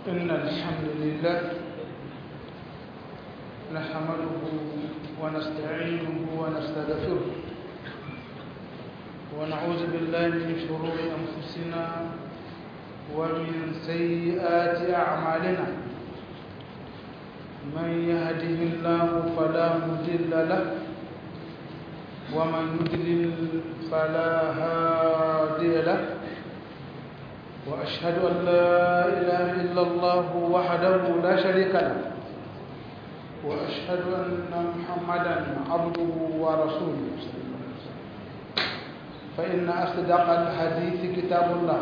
إن الحمد لله نحمده ونستعينه ونستغفره ونعوذ بالله من شرور أنفسنا ومن سيئات أعمالنا من يهده الله فلا مضل له ومن يضلل فلا هادي له وأشهد أن لا إله إلا الله وحده لا شريك له وأشهد أن محمدا عبده ورسوله فإن أصدق الحديث كتاب الله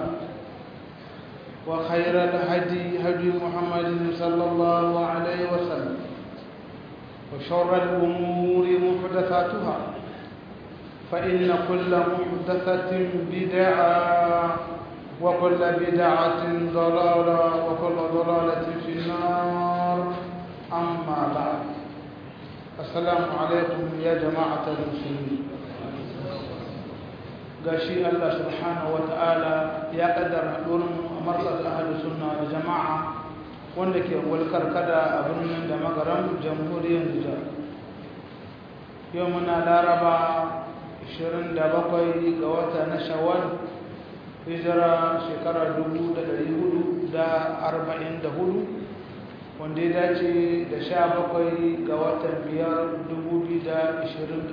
وخير الهدي هدي محمد صلى الله عليه وسلم وشر الأمور محدثاتها فإن كل محدثة بدعة وكل بدعة ضلالة وكل ضلالة في النار أما بعد السلام عليكم يا جماعة المسلمين gashi Allah subhanahu wa ta'ala ya kaddara haɗurin markaz ahalus sunna da jama'a wanda ke walkar kada a birnin da magaran jamhuriyar Nijar yau muna laraba 27 ga wata na shawwal hijira shekara 444 wanda ya dace da 17 ga watan 5 2023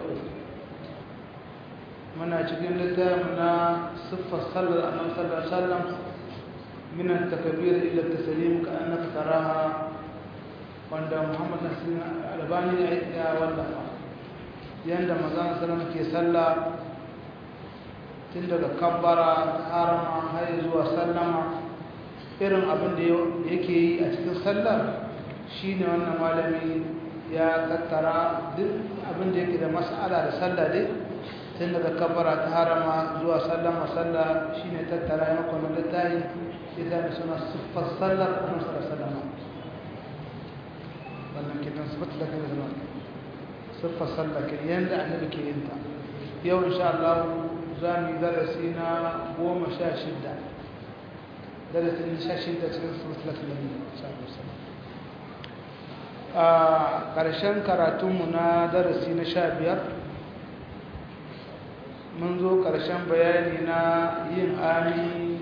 muna cikin littafin na siffar sallar annabi sallallahu alaihi wasallam min at-takbir ila at-taslim ka annaka taraha wanda Muhammad Nasir Albani ya wallafa yanda manzon sallallahu ke sallah tun daga kabbara harama har zuwa sallama irin abin da yake yi a cikin sallar shine wannan malami ya tattara duk abin da yake da mas'ala da sallah dai tun daga kabbara ta harama zuwa sallama sallah shine tattara ya maka wannan littafi idan suna siffar sallar annabi sallallahu alaihi wasallam wannan kitan sifat da kai zama siffar sallah ke yanda annabi ke yin ta yau insha Allah za mu yi darasi na goma sha shidda darasi na sha shidda cikin siffar sallah insha Allah a ƙarshen karatunmu na darasi na sha biyar mun zo ƙarshen bayani na yin ami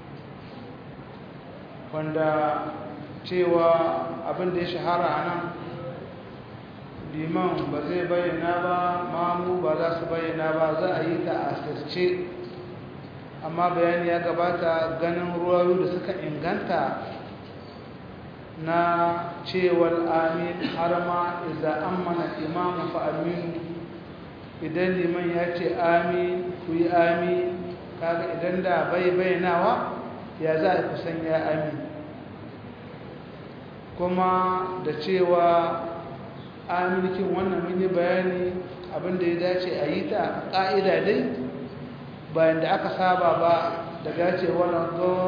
wanda cewa abin da ya shahara a nan liman ba zai bayyana ba mamu ba za su bayyana ba za a yi ta a asirce amma bayani ya gabata ganin ruwayu da suka inganta na cewar amin har ma iza ammana imamu fa aminu idan liman ya ce amin ku yi amin kaga idan da bai bayyanawa ya za a kusan ya amin kuma da cewa aminkin wannan mini bayani abinda ya dace a yi ta ƙa'ida dai bayan da aka saba ba daga ce wani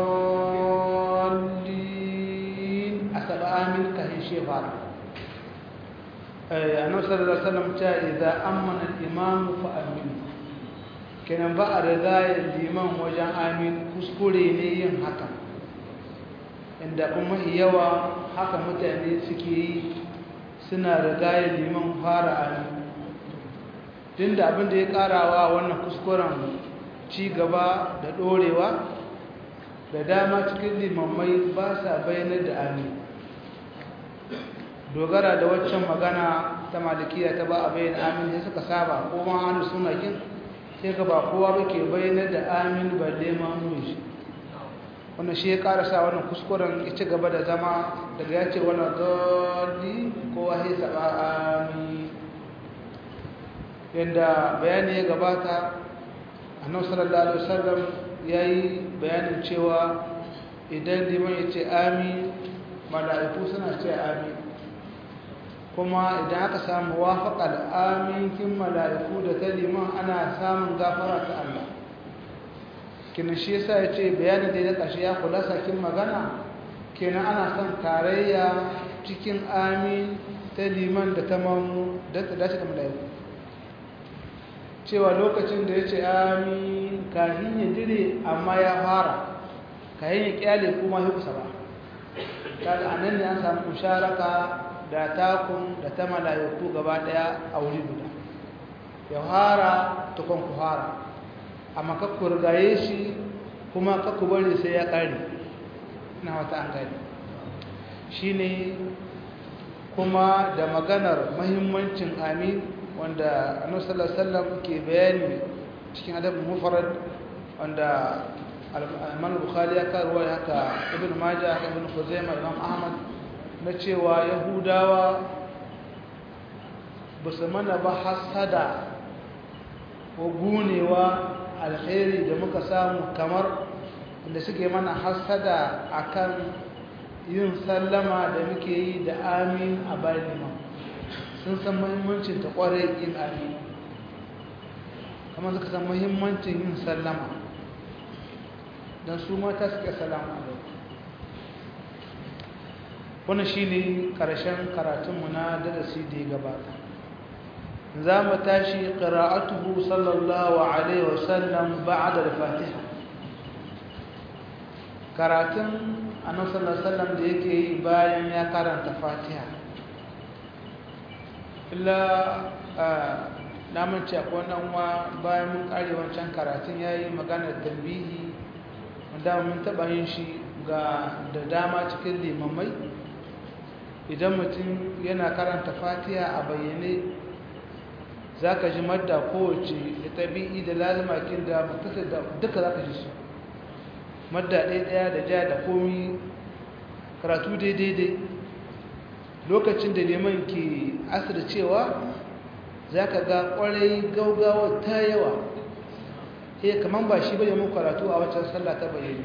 zolin a saba amin kahin shefara annabi sallallahu alaihi wasallam ta idza amana al-imam fa aminu kenan ba a riga liman wajen amin kuskure ne yin haka inda kuma yawa haka mutane suke yi suna riga liman fara amin tunda abin da ya karawa wannan kuskuren ci gaba da dorewa da dama cikin limammai ba sa bayyana da amin dogara da waccan magana ta malikiya ta ba a bayyana amin sai suka saba ko ma hannu suna kin sai ga ba kowa ba ke bayyana da amin balle ma mun shi wannan shi ya karasa wannan kuskuren ya ci gaba da zama daga ya ce wannan dodi kowa sai saba amin yanda bayani ya gabata annabi sallallahu alaihi wasallam yayi bayanin cewa idan liman ya ce amin mala'iku suna ce amin kuma idan aka samu wafaƙar aminkin mala'iku da ta liman ana samun gafara ta Allah kina shi yasa ya ce bayanin da ya ƙashe ya kula sakin magana kenan ana son tarayya cikin amin ta liman da ta mamu da ta dace da mala'iku cewa lokacin da ya ce amin kahin ya dire amma ya fara kayan ya kyale kuma ya kusa ba kaga anan ne an samu musharaka da takun da ta mala'iku gaba daya a wuri guda ya fara tukun ku fara amma ka ku rigaye shi kuma ka ku bari sai ya kare ina wata an gani shine kuma da maganar mahimmancin amin wanda annabi sallallahu alaihi wasallam ke bayani cikin adab mufrad wanda al-Imam Bukhari ya karuwa haka Ibn Majah Ibn Khuzaimah Imam Ahmad na cewa Yahudawa basu mana ba hasada ko gunewa alkhairi da muka samu kamar inda suke mana hasada akan yin sallama da muke yi da amin a bayan imam sun san muhimmancin ta kwarai yin amin kamar suka san muhimmancin yin sallama don su mata suke salama a wani shi ne ƙarshen karatunmu na darasi da ya gabata za mu tashi ƙira'atuhu sallallahu alaihi wasallam ba'da da fatiha karatun annabi sallallahu alaihi wasallam da yake yi bayan ya karanta Fatiha illa na mace akwai wannan wa bayan mun kare wancan karatun yayi maganar tambihi wanda mun taba yin shi ga da dama cikin limamai idan mutum yana karanta Fatiha a bayyane zaka ji madda kowace da tabi'i da lazimakin da mutasar da duka zaka ji su madda ɗaya ɗaya da ja da komi karatu daidai lokacin da neman ke asir cewa za ka ga ƙwarai gaugawa ta yawa iya kamar ba shi bane mun karatu a waccan sallah ta bayyane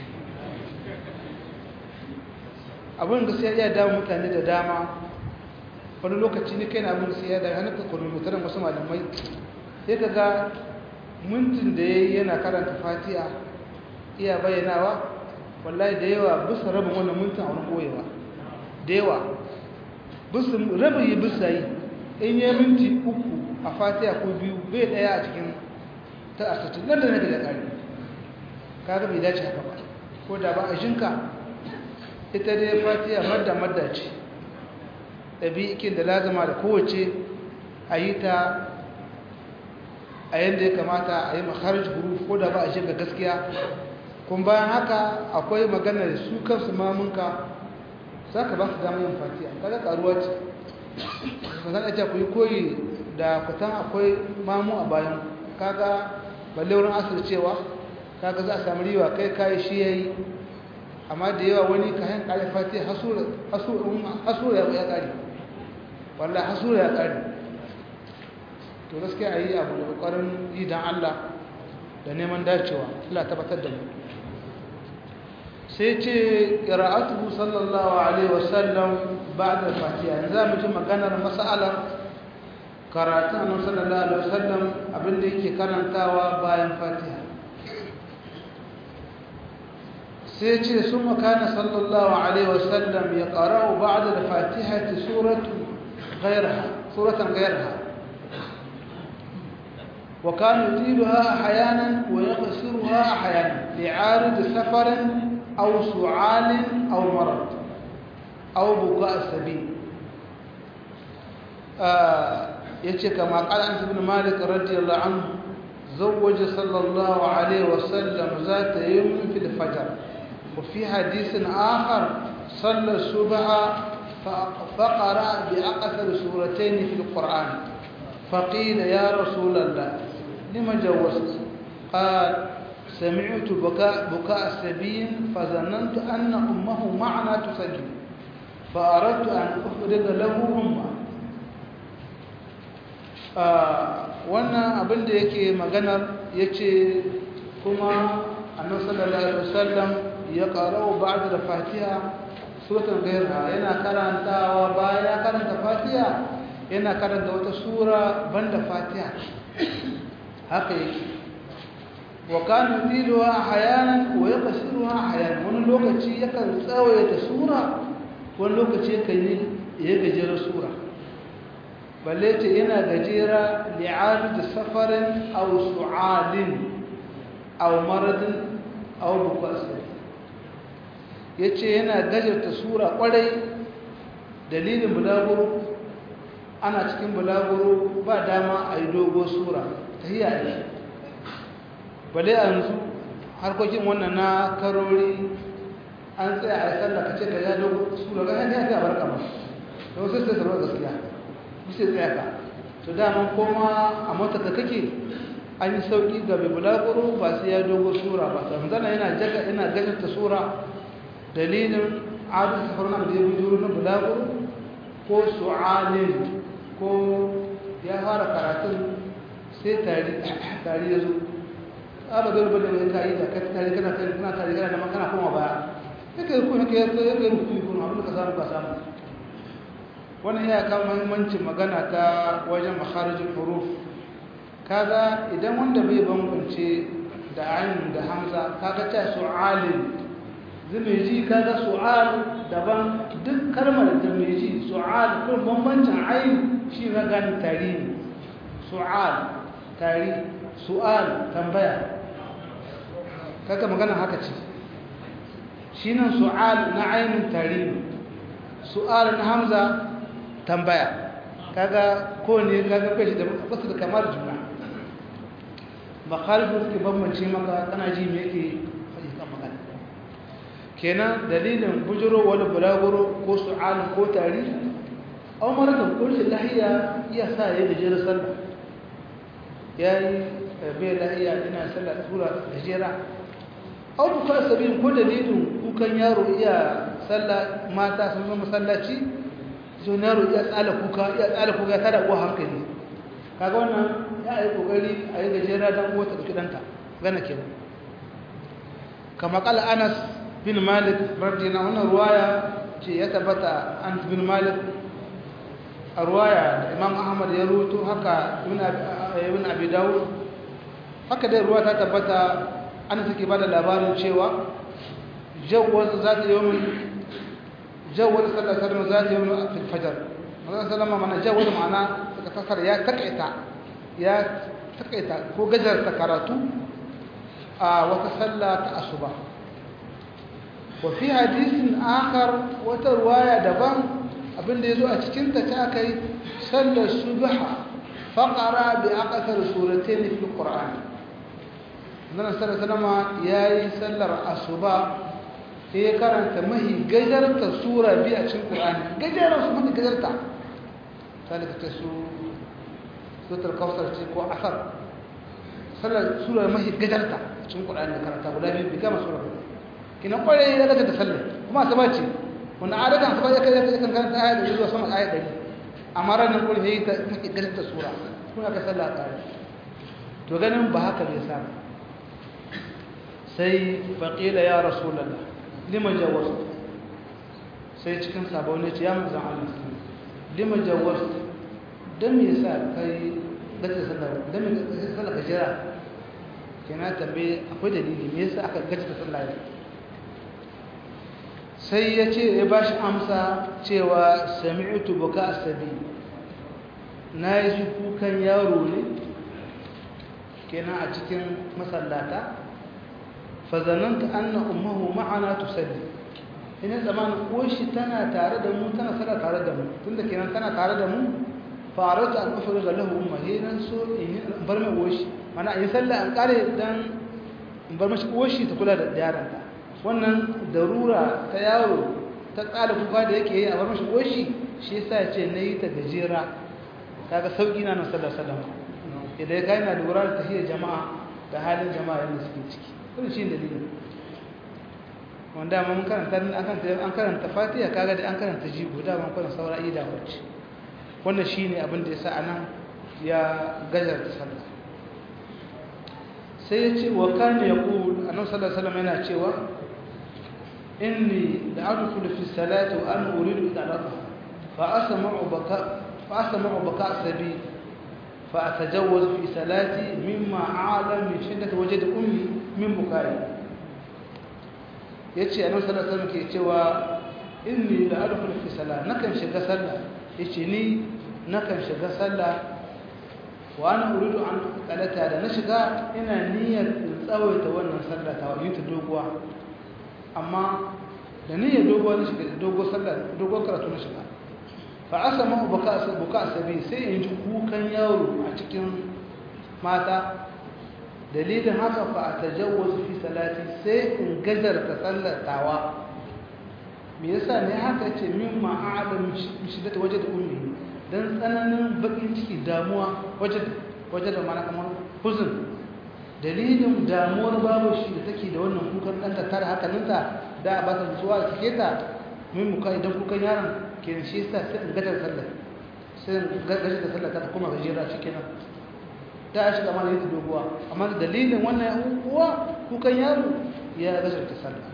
abin gaskiya iya damu mutane da dama wani lokaci ne kai na abin gaskiya da hannun kakwanin wasu malamai sai ka ga mintin da ya yi yana karanta fatiha iya bayyanawa wallahi da yawa bisa rabin wannan mintin a wani koyewa da yawa rabin yi bisa yi in yi minti uku a fatiha ko biyu bai daya a cikin ta asatu nan da na daga ƙari kaga bai dace haka ba ko da ba a shinka ita dai fatiha madda madda ce ɗabi'ikin da lazama da kowace a yi ta a yadda ya kamata a yi makaraj huruf ko da ba a shinka gaskiya kun bayan haka akwai magana da su kansu mamunka za ka ba su dama yin fatiha kada karuwa ce ba zan ajiya ku yi koyi da kutan akwai mamu a bayan kaga balle wurin asir cewa kaga za a sami riwa kai kayi shi ya yi amma da yawa wani kayan kare fatiha hasura ya kare wallah hasura ya kare to gaskiya a yi abu da ƙwarin yi don allah da neman dacewa Allah tabbatar da mu sai ce qira'atuhu sallallahu alaihi wasallam ba'da fatiha yanzu mu ji maganar mas'alar karatun annabi sallallahu alaihi wasallam abin da yake karantawa bayan fatiha sai ce summa kana sallallahu alaihi wasallam yaqra'u ba'da al-fatihati suratu ghayraha suratan ghayraha وكان يطيلها أحيانا ويقصرها أحيانا لعارض سفر أو سعال أو مرض أو بكاء السبيل آه يتي كما قال أنس بن مالك رضي الله عنه زوج صلى الله عليه وسلم ذات يوم في الفجر وفي حديث آخر صلى الصبح فقرأ بأقصر سورتين في القرآن فقيل يا رسول الله لم جوزت قال سمعت بكاء, بكاء السبيل فظننت أن أمه معنا تصلي فأردت أن أخرج له أمه wannan abin da yake maganar ya ce kuma annan sallallahu alaihi wasallam ya ƙarau ba da fatiha sutan gaira yana karantawa bayan ya karanta fatiha yana karanta wata sura banda fatiha haka yake wa kanu diluha ahyanan wa yaqsiruha ahyanan wani lokaci yakan tsawaita sura wani lokaci yakan yi ya gajera sura balle ce yana gajera li'arid safarin aw su'alin aw maradin aw bukas yace yana gajarta sura kwarai dalilin bulaguro ana cikin bulaguro ba dama a yi dogo sura tahiyya ne bale yanzu harkokin wannan na karori an tsaya a sallah ka ce ka ya dogo sura ga hanyar ya barka ba da wasu sai sarwa gaskiya bisa tsaya ka to dama koma a mota ka kake an yi sauki ga mai bulaguro ba sai ya dogo sura ba ta zana yana jaga yana gajarta sura dalilin adu safar na da ya bujuru na bulaguro ko su'alin ko ya fara karatun sai tari tari ya zo ala dole bane ne kai da kai tari kana kai kana tari kana da makana kuma baya yake ku yake yake yake ku ku abin da ka samu ka samu wannan ya kan muhimmancin magana ta wajen makharijul huruf kaga idan wanda bai bambance da ayin da hamza kaga ta su'alin zumeji kaga su'al daban duk kalmar da mai ji su'al ko bambancin ayin shi na gani tari su'al tari su'al tambaya kaga magana haka ce shi nan su'al na ainin tari su'al na hamza tambaya kaga ko ne kaga kai shi da basu da kamar juna makhalifin suke bambance maka kana ji me yake faɗi kan magana kenan dalilin bujuro wani bulaguro ko su'al ko tari aw marakan ko shi lahiya iya sa ya gajera sallah yayi bai lahiya ina sallah sura gajera aw buka sabin ko dalilin kukan yaro iya sallah mata sun zama masallaci so yaro iya tsala kuka iya tsala kuka ya tada uwa hankali kaga wannan ya yi kokari a yi gajera dan uwa ta danta gana kenan kama kala Anas bin Malik radiyallahu anhu ruwaya ce ya tabbata Anas bin Malik a ruwaya da Imam Ahmad ya ruwato haka Ibn Abi Dawud haka dai ruwa ta tabbata Anas yake bada labarin cewa jawwaz zata yawmin jawwaz sallallahu alaihi wasallam zata yawmin fil fajr manzon sallama mana jawwaz ma'ana kasar ya takaita ya takaita ko gajarta karatu a wata sallah ta asuba wa fi hadisin akhar wata ruwaya daban abinda yazo a cikin ta ta kai sallar subha faqara bi aqsar suratayn fi alquran nan sallallahu yayi sallar asuba sai ya karanta mahi gajarta sura bi a cikin qur'ani gajarta su mahi gajarta ذلك تسو سورة الكوثر ko asar sallar sura mahi gajarta cikin Qur'ani da karanta guda biyu bi gama sura kina kware ya daga da sallar kuma asaba ce wannan adatan asaba ya kai kan karanta ayat da zuwa sama ayat 100 amma ranar kullu yayi ta mahi gajarta sura kuma ka sallah tare to ganin ba haka bai sa sai faqila ya rasulullah lima jawaz sai cikin sabo ne ya manzon Allah lima jawaz don me yasa kai gaza sallar don me gaza sallar ka jira kina tambaye akwai dalili me yasa aka gaza sallar sai ya ce ya bashi amsa cewa sami'tu buka asabi na yi kukan yaro ne kenan a cikin masallata fazananta anna ummuhu ma'ana tusalli ina zamanin koshi tana tare da mu tana sallah tare da mu tunda kenan tana tare da mu farata an ufuru ga lahu umma he nan so in bar mai koshi mana in sallah an kare dan in bar mashi koshi ta kula da yaron ta wannan darura ta yaro ta tsala kuka da yake yi a bar mashi koshi shi yasa ya ce nayi ta gajera kaga sauki na nan sallallahu alaihi wasallam idan kai na lura da tahiyar jama'a da halin jama'a yanda suke ciki wannan shi dalilin wanda mun karanta an karanta an karanta Fatiha kaga da an karanta jigo da mun karanta saura ida wacce wannan shine abin da yasa anan ya gajar da sallah sai ya ce wa kana yaqul annabi sallallahu alaihi wasallam yana cewa inni la'adkhulu fi salati wa ana uridu idalata fa asma'u baka fa asma'u baka sabi fa atajawwaz fi salati mimma a'lam min shiddati wajdi ummi min bukai yace annabi sallallahu alaihi wasallam ke cewa inni la adkhulu fi salat nakan shiga sallah yace ni nakan shiga sallah wa ana uridu an qalata da na shiga ina niyyar in tsawaita wannan sallah ta wani ta doguwa amma da niyyar dogo na shiga dogo sallah dogo karatu na shiga fa asama buka buka sabi sai in ji kukan yaro a cikin mata dalilin haka fa atajawwaz fi salati sai in gajar ta sallatawa me yasa ne haka ce min ma'alam shiddata waje da ummi dan tsananin bakin ciki damuwa waje waje da mana kamar huzun dalilin damuwar babu shi da take da wannan kukan ɗanta tare hakaninta da a ba ta nutsuwa da take ta min muka idan kukan yaron ke shi yasa sai in gadar sallar sai in gadar da sallar ta kuma gajera cikin nan ta shiga mana yadda doguwa amma da dalilin wannan uwa kukan yaro ya gadar ta sallar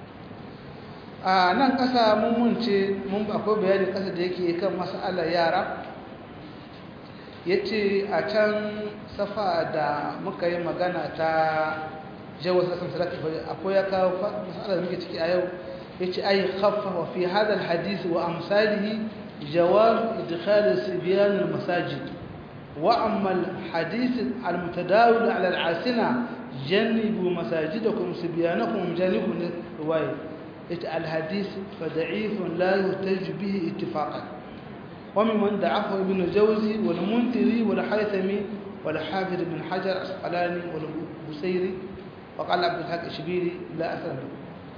a nan ƙasa mun munce mun akwai bayanin ƙasa da yake kan mas'alar yara ya ce a can safa da muka yi magana ta jawar sassan salatu akwai ya kawo mas'alar da muke ciki a yau ya ce ai khaffa wa fi hadal hadisi wa amsalihi jawaz idkhal sibyan al masajid wa amma al hadith al mutadawil ala al asina janibu masajidakum sibyanakum janibu riwaya الحديث فضعيف لا يحتج به اتفاقا وممن ضعفه ابن الجوزي والمنذري والحيثمي والحافظ بن حجر الاسقلاني والبصيري وقال عبد الحق الشبيري لا اثر له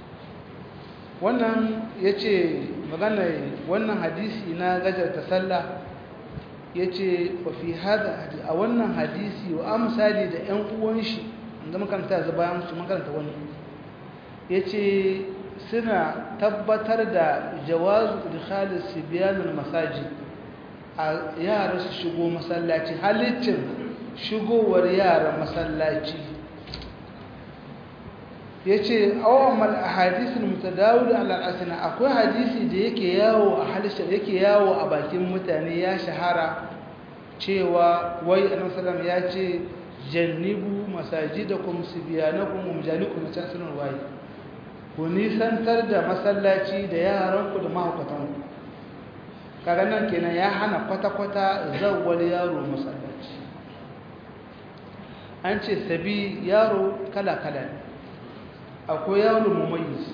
wannan yace magana wannan hadisi na gajar ta sallah yace wa fi hada a wannan hadisi wa amsali da ƴan uwan shi inda makaranta zuba musu makaranta wani yace suna tabbatar da jawazu idkhalis sibyanul masajid a yara su shigo masallaci halittin shigowar yara masallaci yace awammal ahadithul mutadawil ala al-asna akwai hadisi da yake yawo a halisha yake yawo a bakin mutane ya shahara cewa wai annabi sallallahu ya ce jannibu masajidakum sibyanakum umjalikum na can sunan waye ku nisantar da masallaci da yaranku da mahaukatanku kaga nan kenan ya hana kwata-kwata zawwal yaro masallaci an ce sabi yaro kala-kala ne akwai yaro mumayis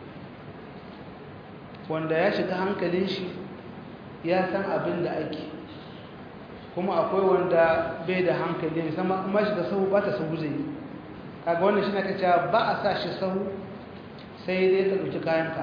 wanda ya shiga hankalin shi ya san abin da ake kuma akwai wanda bai da hankali musamman kuma shiga sahu ba ta sahu zai kaga wannan shi na kacewa ba a sa shi sahu sai dai ka ɗauki kayanka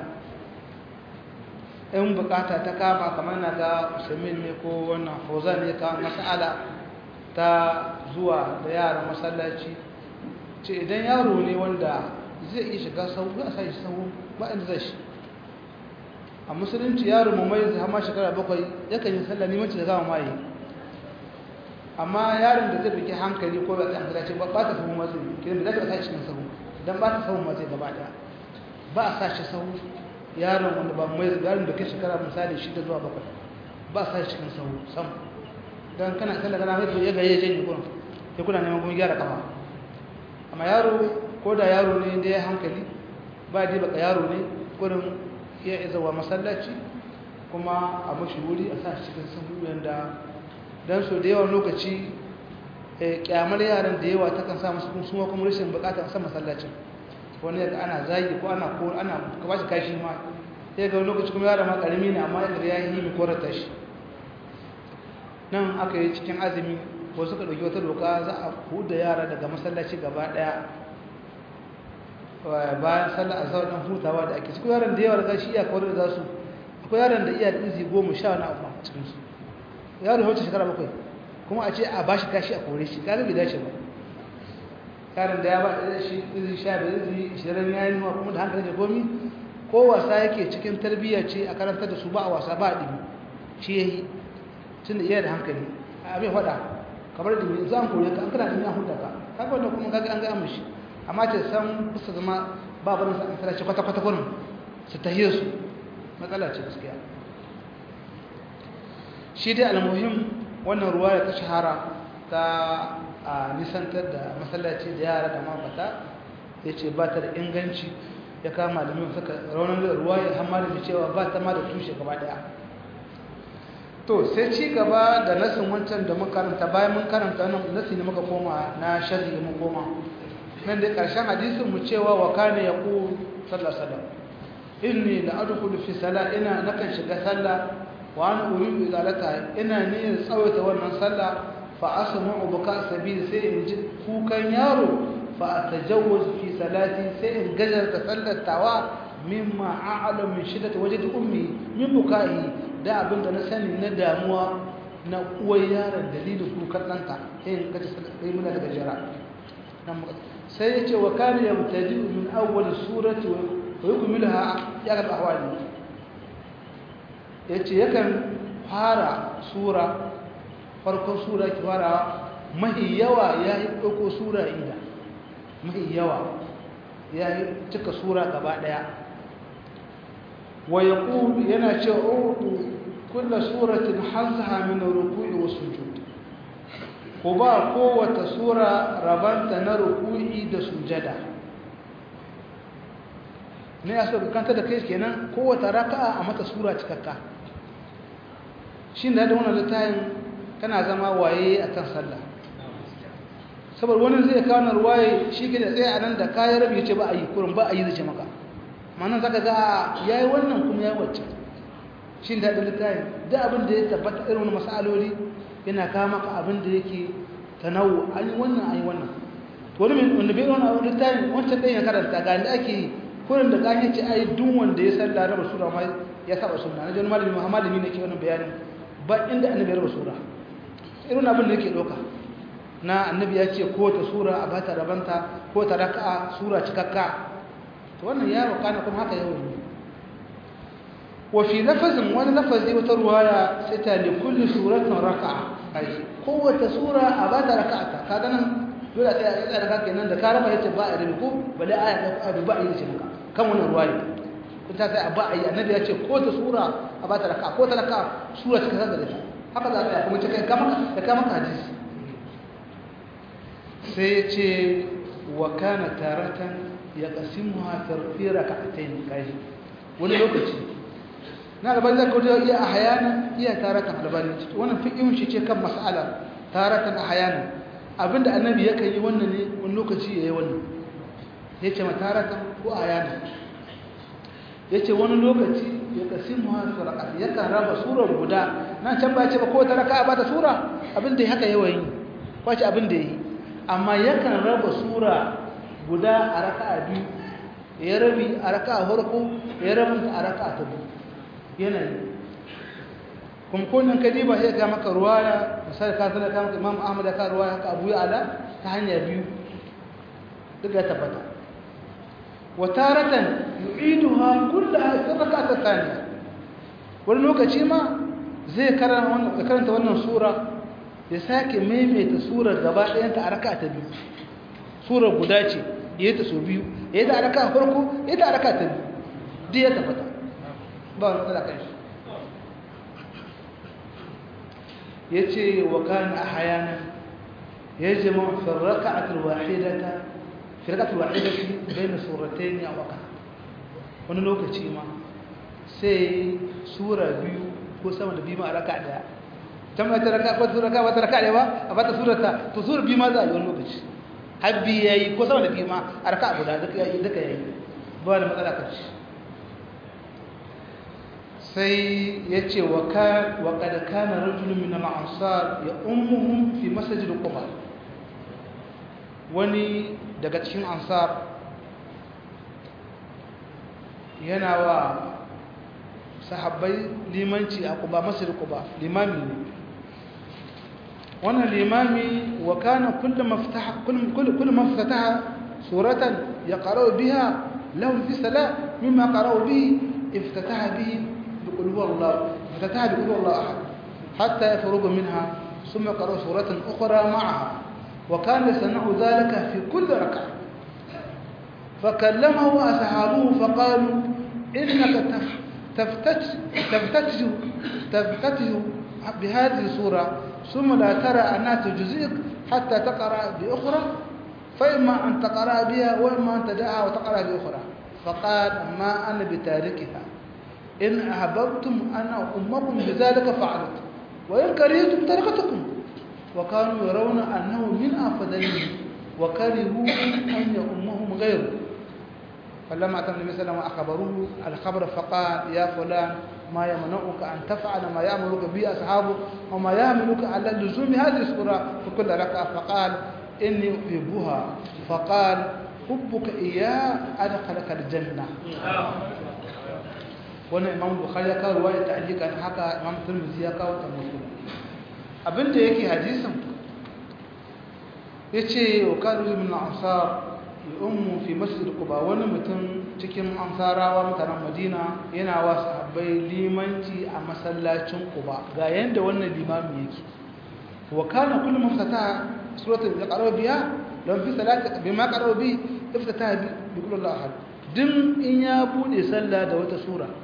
in bukata ta kama kamar na ga usaimin ne ko wannan fauzan ne kawo masala ta zuwa da yara masallaci ce idan yaro ne wanda zai iya shiga sau za a sa shi sau ba inda zai shi a musulunci yaro mu mai hama shekara bakwai yakan yi sallah limanci da gama maye amma yaron da zai biki hankali ko ba tsaye hankali ce ba ta sahu matsi kiran da zai sa shi cikin sahu don ba ta sahu matsi gaba daya ba a sa shi sahu yaron wanda ba mai yaron da ke shekara misali shida zuwa bakwai ba a sa shi cikin sahu sam don kana sallah kana haifu ya ga ya janye kuna ya kuna neman kuma gyara kafa amma yaro ko da yaro ne da ya hankali ba dai baka yaro ne kurin iya izawa masallaci kuma a mashi wuri a sa shi cikin sahu yanda don so da yawan lokaci kyamar yaran da yawa ta kan sa masu kuma kuma rashin bukatar sa masallacin wani yaga ana zagi ko ana ko ana ba shi kashi ma sai ga lokaci kuma yaran ma karami ne amma yadda ya yi mi korata shi nan aka yi cikin azumi ko suka dauki wata doka za a huda yara daga masallaci gaba daya bayan sallar azhar dan hutawa da ake cikin yaran da yawa da shi iya kawar da su akwai yaran da iya da izi goma sha na abu a cikin su yaro wacce shekara bakwai kuma a ce a bashi kashi a kore shi kaga bai dace ba yaron da ya ba da shi izi sha da izi ishirin ya yi kuma da hankali da komi ko wasa yake cikin tarbiyya ce a karantar da su ba a wasa ba a ɗimi shi ya yi tun da iya da hankali a abin faɗa kamar da za a kore ka an kana ɗimi an huta ka kaga wanda kuma kaga an ga mishi amma ce san kusa zama ba barin sa an tsara ce kwata-kwata kurin su tahiyar su matsala ce gaskiya shi dai almuhim wannan ruwa da ta shahara ta a nisantar da masallaci da yara da mafata ya ce ba ta da inganci ya kama da min suka raunar da ruwa ya hamma da cewa ba ta ma da tushe gaba daya to sai ci gaba da nasin wancan da muka karanta bayan mun karanta nan nasi ne muka koma na sharhi mun koma nan da karshen hadisin mu cewa wa kana yaqul sallallahu alaihi wasallam inni la adkhulu fi salat ina nakan shiga sallah wa ana uridu izalata ina niyyar tsawaita wannan sallah fa asma'u buka sabil sai in ji kukan yaro fa atajawwaz fi salati sai in gajarta sallar tawa mimma a'lamu min shiddati wajdi ummi min bukai da abinda na sani na damuwa na uwar yaron dalilin kukan ɗanka sai in gaji sai muna daga jira sai ya ce wa kana yamtadi min awwal surati wa yukmilaha ya ga ahwali yace yakan fara sura farkon sura ki fara mahi yawa yayi dauko sura ida mahi yawa yayi cika sura gaba daya wa yaqul yana ce utu kullu suratin hazha min ruku'i wa sujud ko ba kowace sura rabanta na ruku'i da sujada ne ya so kanta da kai kenan kowace raka'a a mata sura cikakka shin da wannan littafin kana zama waye akan sallah saboda wani zai kawo nan ruwaye shi ke da tsaye a nan da kayan rabi ya ce ba a yi kurin ba a yi zai ce maka manan zaka ga ya yi wannan kuma ya wacce shi da da littafin da abin da ya tabbata irin wani masaloli yana kawo maka abin da yake tanawu an yi wannan an yi wannan to wani wanda bai wani abin littafin wancan ɗaya ya karanta ga da ake yi kurin da ganye ce ai duk wanda ya san laraba sura ma ya saba sunna na jin malami muhammadu ne ke wannan bayanin ba inda annabi ya raba sura irin abin da yake ɗauka na annabi ya ce ko ta sura a bata rabanta ko ta raka'a sura cikakka to wannan ya roƙa na kuma haka yau ne wa fi lafazin wani lafazi wata ruwaya sai ta li kulli suratin raka'a ai kowace sura a bata raka'ata kaga nan dole sai a tsaya da kake nan da ka raba yace ba a rabi ko bale aya da ba a yi ce maka kan wannan ruwaya kun ta sai a ba a yi annabi ya ce ko ta sura a bata raka'a ko ta raka'a sura cikakka da ta haka za ka kuma cikin kama da kama hadisi sai ya ce wa kana taratan ya kasimu hafar fi raka'atayn kai wani lokaci na alban da kawai iya ahyana iya taratan albani wannan fiqhin shi ce kan mas'ala taratan ahyana abinda annabi yakan yi wannan ne wani lokaci yayi wannan yace ma taratan ko ahyana yace wani lokaci ya kasimu hafar raka'atayn yakan raba surar guda nan can ba ce ba ko ta raka'a ba ta sura abinda haka yawan yi kwace abinda yi amma yakan raba sura guda a raka'a biyu ya rabi a raka'a farko ya rabin a raka'a ta biyu yanayi kuma kullum ka diba sai ga maka ruwaya misali ka sanar ka maka imam ahmad ya ka ruwaya haka abu ya ala ta hanya biyu duk ya tabbata wa taratan yu'iduha kullaha fi raka'at thaniya wani lokaci ma zai karanta wannan sura ya sake maimaita surar gaba ɗayanta a raka ta biyu surar guda ce ya yi ta so biyu ya yi ta a raka farko ya yi ta a raka ta biyu duk ya tafata ba wani matsala kan shi ya ce wa kan a hayanan ya jama firraka a turwahidata firraka turwahidata bai na suratai ne a waka wani lokaci ma sai sura biyu ko sama da biyu ma a raka daya can ba ta raka ko ta raka ba ta raka ne ba a bata surata to sura biyu ma za a yi wani lokaci habbi yayi ko sama da biyu ma a raka guda duka yayi duka yayi ba da matsala kan shi sai yace wa ka wa qad kana rajulun min al-ansar ya ummuhum fi masjid quba wani daga cikin ansar yana wa sahabbai limanci a quba masjid quba limami ne wannan limami wa kana kullu maftaha kullu kullu maftataha suratan yaqra'u biha lahu fi salat mimma qara'u bihi iftataha bihi biqul huwallahu iftataha biqul huwallahu ahad hatta yafrugu minha thumma qara'a suratan ukhra ma'aha wa kana sana'u dhalika fi kulli rak'ah فكلمه أصحابه فقالوا إنك تفتتش تفتتش تفتتش بهذه الصورة ثم لا ترى أنها تجزئك حتى تقرأ بأخرى فإما أن تقرأ بها وإما أن تدعها وتقرأ بأخرى فقال ما أنا بتاركها إن أحببتم أنا أمكم بذلك فعلت وإن كرهتم تركتكم وكانوا يرون أنه من أفضلهم وكرهوا أن يأمهم غيره فلما أتى النبي صلى الله عليه وسلم أخبروه الخبر فقال يا فلان ما يمنعك أن تفعل ما يأمرك به أصحابك وما يحملك على لزوم هذه السورة في كل ركعة فقال إني أحبها فقال حبك إياه أدخلك الجنة wannan imam bukhari ya kawo ruwaya ta'liqan haka imam tirmidhi ya kawo ta muslim abinda yake hadisin yace wa kanu min ansar ummu fi masjid quba wani mutum cikin ansarawa mutanen madina yana wa sahabbai limanci a masallacin quba ga yanda wannan limami yake wa kana kullu muftata suratul al-qarabiya lam fi salati bima qarabu bi iftata bi kullu ahad din in ya bude sallah da wata sura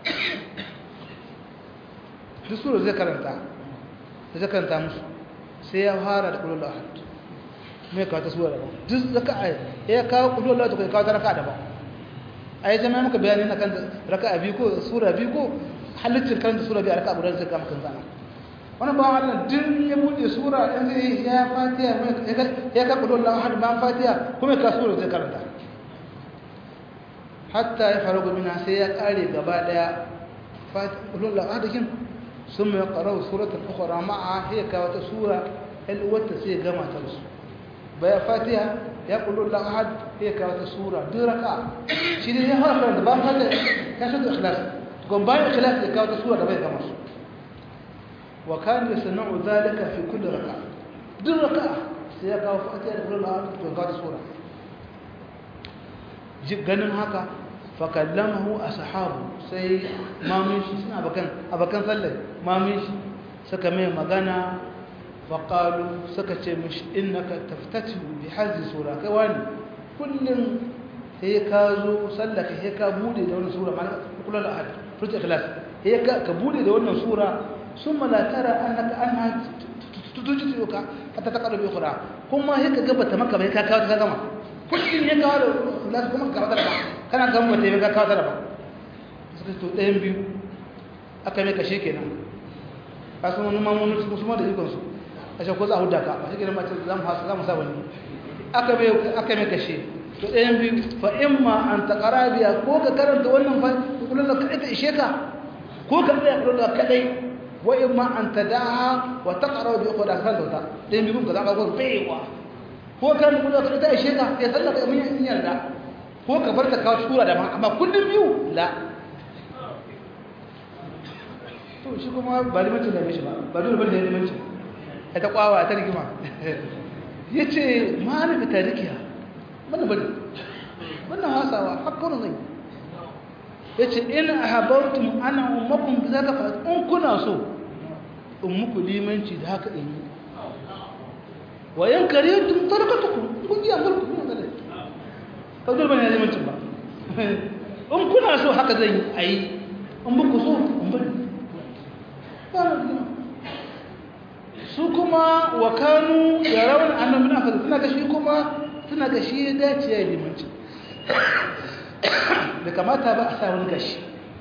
duk sura zai karanta zai karanta musu sai ya fara da kullu ahad mai kawo ta sura daban duk raka'a ya kawo kullu Allah ta kawo ta raka'a daban ai jama'a muka bayani na kan raka'a biyu ko sura biyu ko halittar karanta sura biyu a raka'a guda sai ka maka zana wannan ba Allah din ya bude sura dan zai ya fatiha ya ka kullu Allah ahad ba fatiha kuma ka sura zai karanta hatta ya faru minha sai ya kare gaba daya kullu Allah ahad kin ثم يقرأ سورة أخرى معها هي كوات سورة الوتة سي جمع ترسو baya fatiha ya kullu la ahad ya kawo ta sura duk raka shi ne ya fara karanta ba fatiha ya shaɗu ikhlas gon bayan ikhlas ya kawo ta sura da bai gama su wa kan yasna'u dhalika fi kulli raka duk raka sai ya kawo fatiha da kullu la ahad to kawo ta sura ganin haka fa kallamahu ashabu sai mamin shi suna abakan abakan sallar mamin shi suka mai magana faƙalu suka ce mishi innaka taftatu bi hazi sura kai wani kullum sai ka zo sallaka sai ka bude da wannan sura mana kullal ahad furta ikhlas sai ka ka bude da wannan sura summa la tara annaka anha tutuji ka hatta taqalu bi ukhra kuma sai ka gaba ta maka bai ka kawo ta gama kullum ya kawo da ikhlas kuma ka kawo ta ba kana gama ta ka kawo ta ba suka to ɗayan biyu aka mai kashe kenan kasu wani mamunan su ma da ikonsu ashe ko za a huda ka ba shi gidan mace za mu hasa za mu sa wani aka mai aka mai kashe to ɗayan biyu fa imma an taqara biya ko ka karanta wannan fa kullun ka ita ishe ka ko ka tsaya kullun ka kadai wa imma an tadaha wa taqra bi ukhra kan dauta ɗayan biyu ka za ka go baiwa ko ka kullun ka ita ishe ka ya sallaka mun yin yarda ko ka bar ta kawo sura da amma kullun biyu la to shi kuma ba limancin da mishi ba ba dole ba da limancin ta kwawa ta rigima ya ce ma'ana ta rikiya mana bane wannan hasawa hakkanu zai ya ce in a habartun ana umarkun za ka faɗi in kuna so in muku limanci da haka in yi wayan kare tun tarkatuku kun yi amurku kuna zai ba dole bane ya limancin ba in kuna so haka zai yi a yi in muku so in bane ba na rigima su kuma wa kanu ya rawan annabi na fasa suna gashi kuma suna gashi ya dace ya yi limanci da kamata ba a sa wani gashi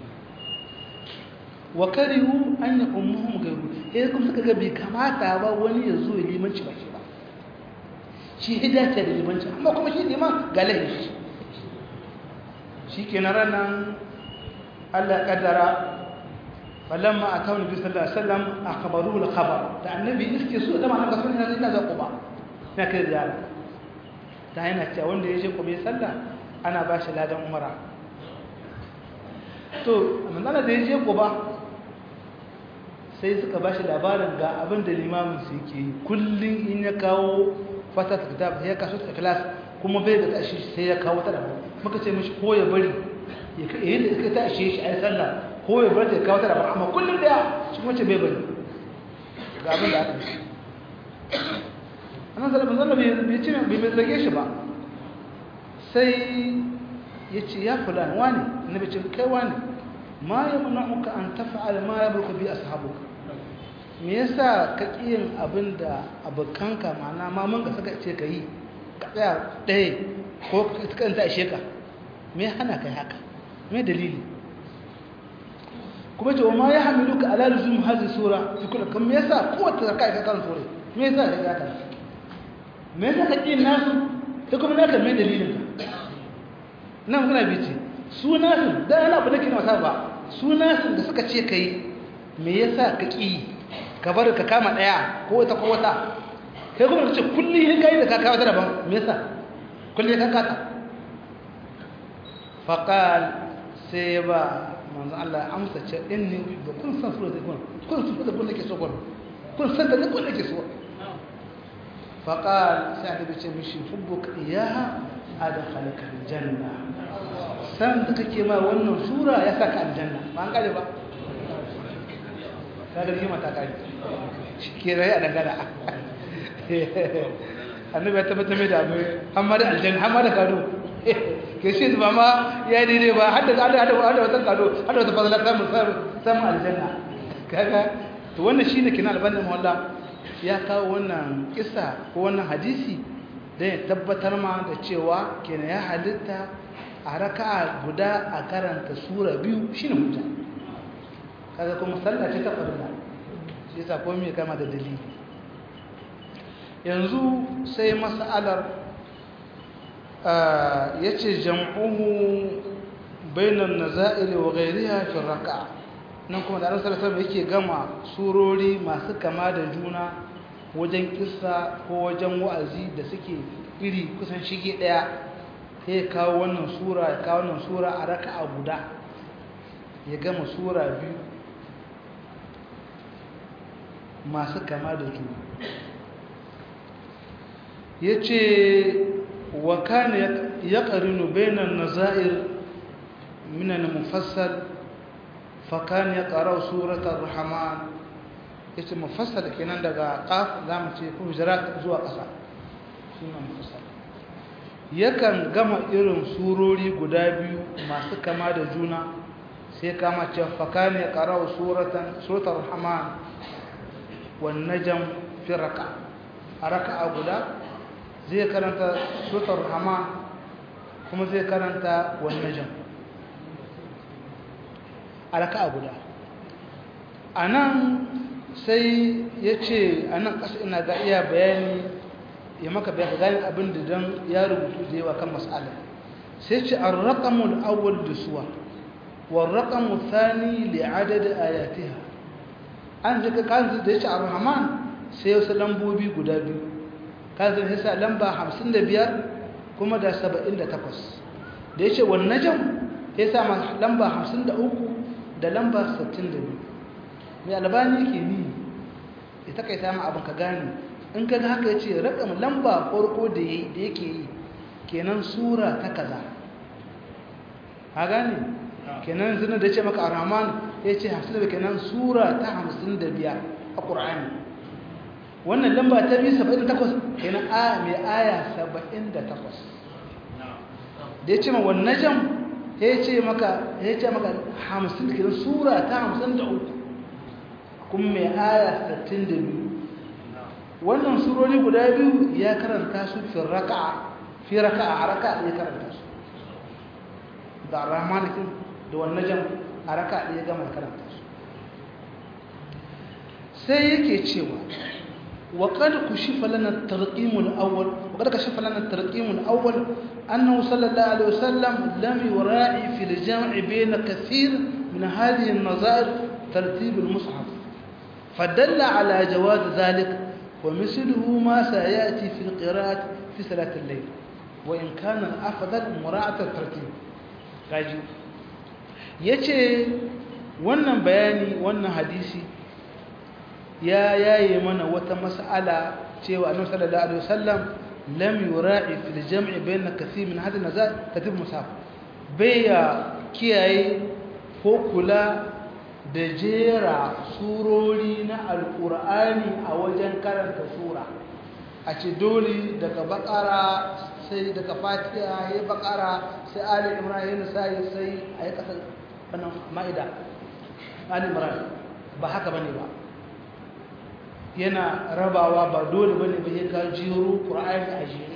wa karihu an yi ummuhum gairu ya kuma suka ga bai kamata ba wani ya zo ya limanci ba shi ba shi ya dace da limanci amma kuma shi liman ga lahin shi shi ke na ranar allah kaddara falamma atawu nabi sallallahu alaihi wasallam akhbaruhu al-khabar da annabi iske su da ma'ana kasu ne ina za quba na kai ziyara ta yana cewa wanda ya je quba ya salla ana ba shi ladan umara to manzana da ya je quba sai suka ba shi labarin ga abin da limamin su yake yi kullum in ya kawo fata ta kitab ya kaso ta class kuma bai da tashi sai ya kawo ta da muka ce mishi ko ya bari ya kai da ta ashe shi ai sallah ko ya bar ta kawo ta da amma kullum daya shi wace bai bari ga abin da aka yi annan sallallahu alaihi wasallam bai ce bai bai zage shi ba sai ya ce ya fulan wani annabi ce kai wani ma yamna'uka an taf'al ma yabruku bi ashabuka me yasa ka kiyin abin da abokanka ma'ana ma mun ga saka ce ka yi ka tsaya ɗaya ko ka kanta ishe ka me hana kai haka me dalili kuma ce wa ma ya hamilu ka ala luzum hazi sura fi kula kan me yasa kowace zakka ka kan sura me yasa ka gata me yasa ka kin nasu ta kuma naka me dalilin ka nan muna bici su nasu da yana abu da ke masa ba su nasu da suka ce kai me yasa ka ki ka bar ka kama daya ko wata ko wata kai kuma ka ce kullum yin kai da ka kawo ta daban me yasa kullum ka kata faqal sai ba manzo Allah amsa ce inni ba kun san sura da kun kun san da kun nake so kun kun san da kun nake so faqal sai annabi ce mishi hubbuka iyaha adkhalaka aljanna san da kake ma wannan sura ya saka aljanna ba an kare ba kaga kima ta kare ke rai a dangana annabi ya tabbata mai da abu amma da aljanna amma da kado ke shi ba ma ya daidai ba har da hada hada hada wata kado hada wata fadala samun samun aljanna kaga to wannan shine kina albanna mawalla ya kawo wannan kisa ko wannan hadisi dan ya tabbatar ma da cewa kenan ya halitta a raka'a guda a karanta sura biyu shine hujja kaga kuma sallah ce ta farilla shi yasa komai kama da dalili yanzu sai mas'alar yace jam'uhu bainan nazairi wa ghayriha fi raka'a nan kuma da Annabi sallallahu alaihi yake gama surori masu kama da juna wajen kissa ko wajen wa'azi da suke iri kusan shige daya sai kawo wannan sura ya kawo wannan sura a raka'a guda ya gama sura biyu masu kama da juna yace wa kana yaqrinu bainan nazair min al-mufassal fa kana yaqra surat ar-rahman yace mufassal kenan daga qaf zamu ce hujurat zuwa ƙasa shine mufassal yakan gama irin surori guda biyu masu kama da juna sai kama ce fa kana yaqra suratan surat ar-rahman wan najm fi raka a raka'a guda zai karanta sutar rahman kuma zai karanta wannan jan alaka a guda a nan sai ya ce a nan ƙasa ina ga iya bayani ya maka bayan gani abin da don ya rubutu da yawa kan matsala sai ce an raƙamul awal da suwa wa raƙamul thani li'adada ayatiha an zika kan da ya ce a rahman sai wasu lambobi guda biyu kazin hisa lamba 55 kuma da 78 da ya ce wannan jan ya sa lamba 53 da lamba 62 mai albani ke ni ya takaita ma abin ka gane in ka haka ya ce rakam lamba farko da yake yi kenan sura ta kaza ha gane kenan zina da ya ce maka a rahman ya ce 55 kenan sura ta 55 a ƙura'ani wannan lamba ta biyu saba'in takwas kenan a mai aya saba'in da takwas da ya ce ma wannan jan ya ce maka ya ce maka hamsin kenan sura ta hamsin da uku kuma mai aya sittin da biyu wannan surori guda biyu ya karanta su fi raka'a fi raka'a a raka'a ya karanta su da rahmanikin da wannan jan a raka'a ya gama karanta su sai yake cewa وقد كشف لنا الترقيم الأول وقد كشف لنا الترقيم الأول أنه صلى الله عليه وسلم لم يراعي في الجمع بين كثير من هذه النظائر ترتيب المصحف فدل على جواز ذلك ومثله ما سيأتي في القراءة في صلاة الليل وإن كان الأفضل مراعاة الترتيب kaji yace wannan bayani wannan hadisi ya yaye mana wata mas'ala cewa annabi sallallahu alaihi wasallam lam yura'i fil jam'i bayna kathir min hadhihi nazar katib musaf baya kiyaye ko kula da jera surori na alqur'ani a wajen karanta sura a ce dole daga bakara sai daga fatiha ya bakara sai ali imran sai sai ayi kasar wannan ma'ida ali imran ba haka bane ba yana rabawa ba dole bane ba ya ka jiro qur'ani a jere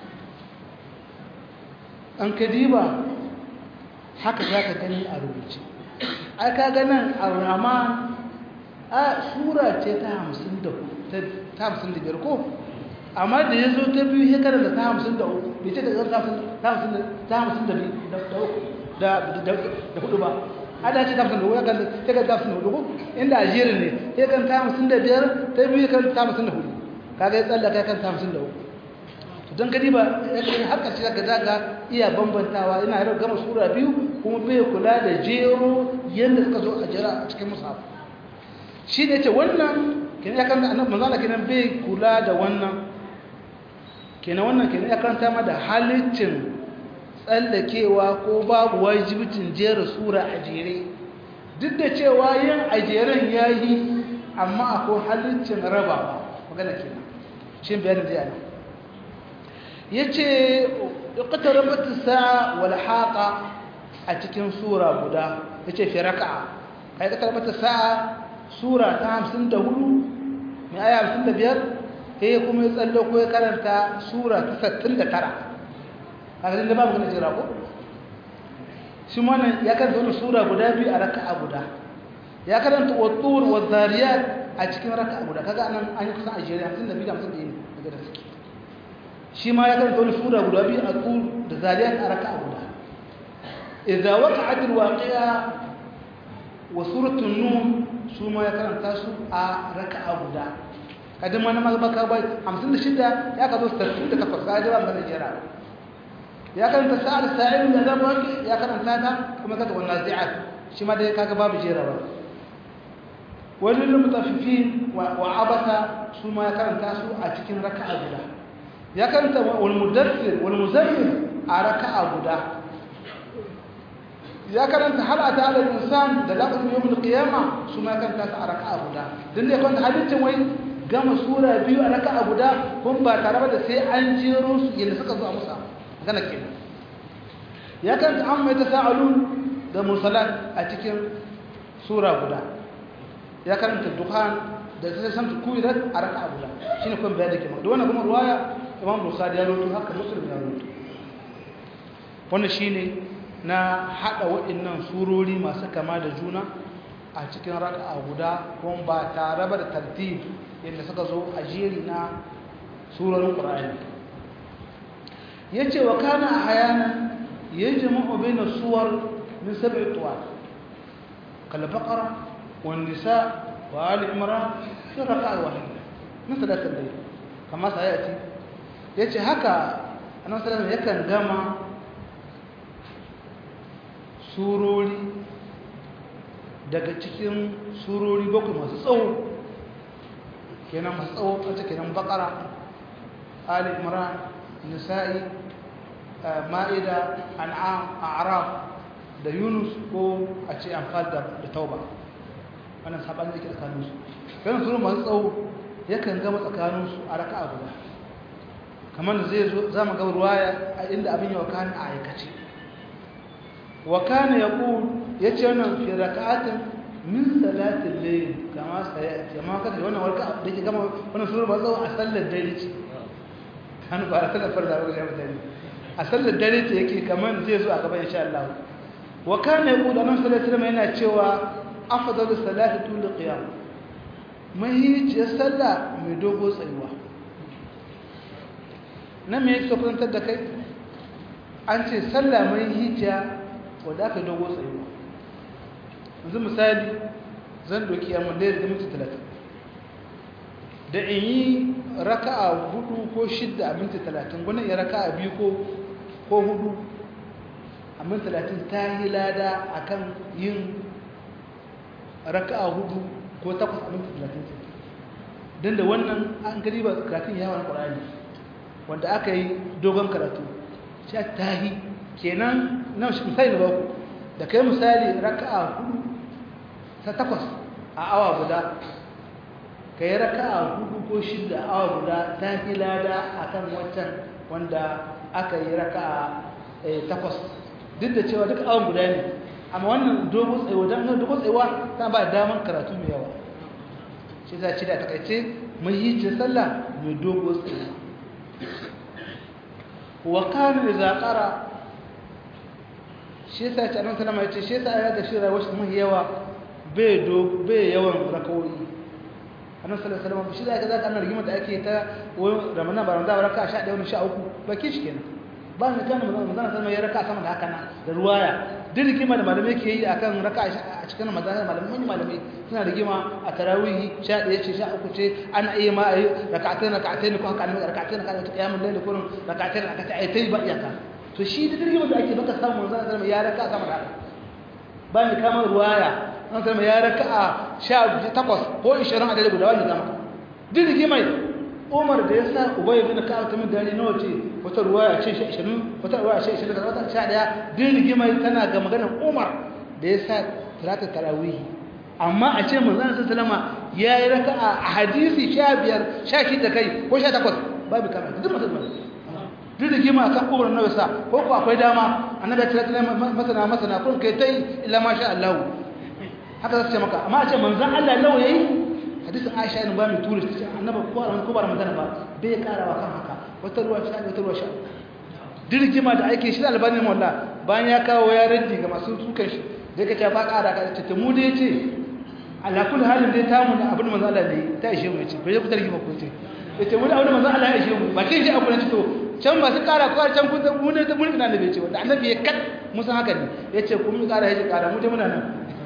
an kadiba haka zaka gani a rubuce ai ka ga nan ar-rahman a sura ce ta 54 ta 55 ko amma da ya zo ta biyu ya karanta ta hamsin da uku bai ce da ta hamsin da biyu da hudu ba ada ce ta hamsin da uku ya kan ta kan ta hamsin da hudu inda a jerin ne ya kan ta hamsin da biyar ta biyu ya kan ta hamsin da hudu kaga ya tsallaka ya kan ta hamsin da uku don gani ba ya kan haka ce zaka zaga iya bambantawa yana yau gama sura biyu kuma bai kula da jero yadda suka zo a jera a cikin musaf shi ne ce wannan kenan ya kan annabi manzo Allah kenan bai kula da wannan kenan wannan kenan ya karanta ma da halittin tsallakewa ko babu wajibcin jera sura a jere duk da cewa yin a jeren ya yi amma akwai halittin rabawa magana kenan shi bayanin zai ana ya ce ƙatar sa'a wal haƙa a cikin sura guda ya ce fi raka'a a yi ƙatar sa'a sura ta hamsin da hudu mai aya hamsin da biyar sai kuma ya tsalle ko ya karanta sura ta sattin da tara a garin da babu gina jira ko shi mana ya karanta wani sura guda biyu a raka'a guda ya karanta wattur wa zariyat a cikin raka'a guda kaga anan an yi kusan a jere hamsin da biyu da hamsin da yi daga da suke shi ma ya karanta wani sura guda biyu a tur da zariyat a raka'a guda idza waqa'at alwaqi'a wa suratul nun su ma ya karanta su a raka'a guda kadin ma na mazbaka bai 56 ya ka zo 68 ga jira ga jira ya karanta sa'ar sa'il da zama ya karanta ta kuma kaga wannan zi'at shi ma dai kaga babu jira ba wani lil mutaffifin wa abasa su ma ya karanta su a cikin raka'a guda ya karanta wal mudaththir wal muzammil a raka'a guda ya karanta hal ata al insan da laqad yawm al qiyama su ma karanta su a raka'a guda dan ne kwanta halittin wai gama sura biyu a raka'a guda kun ba tare da sai an jero su yadda suka zo a musa gana kenan ya kan an mai tasa'alun da musalat a cikin sura guda ya karanta dukhan da sai san kuirat a raka'a guda shine kun bayani kenan da wannan kuma ruwaya Imam Bukhari ya rawaito haka Muslim ya rawaito wannan shine na hada waɗannan surori masu kama da juna a cikin raka'a guda kuma ba tare da tartib yadda suka zo a jeri na surorin ƙura'ani ya ce wa kana a hayana ya yi jama'u bai na suwar min sabi tuwa kalbakara wani nisa wa ali imra sun raka a wahida min sadatar da kama sa ya ce ya ce haka a nan sadatar yakan gama surori daga cikin surori bakwai masu tsawo kenan masu tsawo a cikin bakara ali imran nisa'i ma'ida an'am a'raf da yunus ko a ce amfal da tauba wannan saban da ke tsakanin su kan suru masu tsawo yakan gama tsakanin su a raka'a guda kamar da zai zo za mu ga ruwaya a inda abin yawa kan a aikace wa kana yaqul yace wannan fi raka'atin min salatin layl kama sayati amma kada wannan warka da ke gama wannan sura ba tsawo a sallar dare ce kan ba a sallar farda ba ga mutane a sallar dare ce yake kamar zai zo a gaba insha Allah wa kana yaqul annabi sallallahu alaihi wasallam yana cewa afdalu salati tul qiyam mai ce sallah mai dogo tsayuwa nan me yake kusantar da kai an ce sallah mai hijja wadda aka dogo tsayuwa yanzu misali zan doki yamma da ya minti talatin da in yi raka'a hudu ko shidda a minti talatin gwanin ya raka'a biyu ko hudu a minti talatin ta yi lada a kan yin raka'a hudu ko takwas a minti talatin don da wannan an gari ba karatun yawon ƙwararri wanda aka yi dogon karatu shi ta yi kenan nan shi misali na baku da kai misali raka'a hudu ta takwas a awa guda ka yi raka'a hudu ko shida a awa guda ta fi lada a kan wancan wanda aka yi raka'a takwas duk da cewa duk awan guda ne amma wannan dogon tsayuwa don dogon tsayuwa ta ba damar karatu mai yawa shi za ci da takaice mai yi ce sallah mai dogon tsayuwa wa kana da zaƙara shi yasa ce annabi sallama yace shi yasa ya ga shi rayuwar shi mai yawa bai do bai yawan rakawoyi annabi sallallahu alaihi wasallam shi zaka zaka annabi rigima da ake ta ramadan ba ramadan ba raka 11 wani 13 baki shi kenan ba ne kan ramadan sallallahu ya raka sama da haka na da ruwaya duk rigima da malamai ke yi akan raka a cikin ramadan malamai malamai suna rigima a tarawih 11 ce 13 ce ana iya ma ayi rak'atayn rak'atayn ko haka annabi rak'atayn rak'atayn qiyamul layl ko rak'atayn rak'atayn ai ba iyaka to shi da rigima da ake baka samu manzon sallallahu ya raka sama da haka ba ne kamar ruwaya an zama ya raka a sha takwas ko ishirin a dare guda wani zama duk rigimai umar da ya sa ubai bin ka'ab ta min dare nawa ce wata ruwa ya ce shi ishirin wata ruwa ya ce ishirin da wata sha daya duk rigimai tana ga maganar umar da ya sa talatar tarawihi amma a ce manzan sun salama ya yi raka a hadisi sha biyar sha shida kai ko sha takwas babu kama duk masu zuwa duk da gima akan umar na wasa ko ko akwai dama annabi ya tsaya masana masana kun kai tai illa ma sha Allah haka za su ce maka amma a ce manzan Allah nawa yayi hadisin Aisha ibn Bami Turis ta ce annabi ko ba ko ba Ramadan ba bai karawa kan haka wata ruwa sha wata ruwa sha dirgima da ake shi albani mawalla bayan ya kawo ya raddi ga masu sukan shi da kace ba kara ka ce ta mu dai ce ala kulli halin dai ta mu abin manzan Allah ne ta ishe mu ce bai ku tarki ba ku ce yace mu da abin manzan Allah ya ishe mu ba kin shi abu ne to can ba su kara ko can kun mu ne da mulkin annabi ce wanda annabi ya kat musan haka ne yace kun mu kara yace kara mu dai muna nan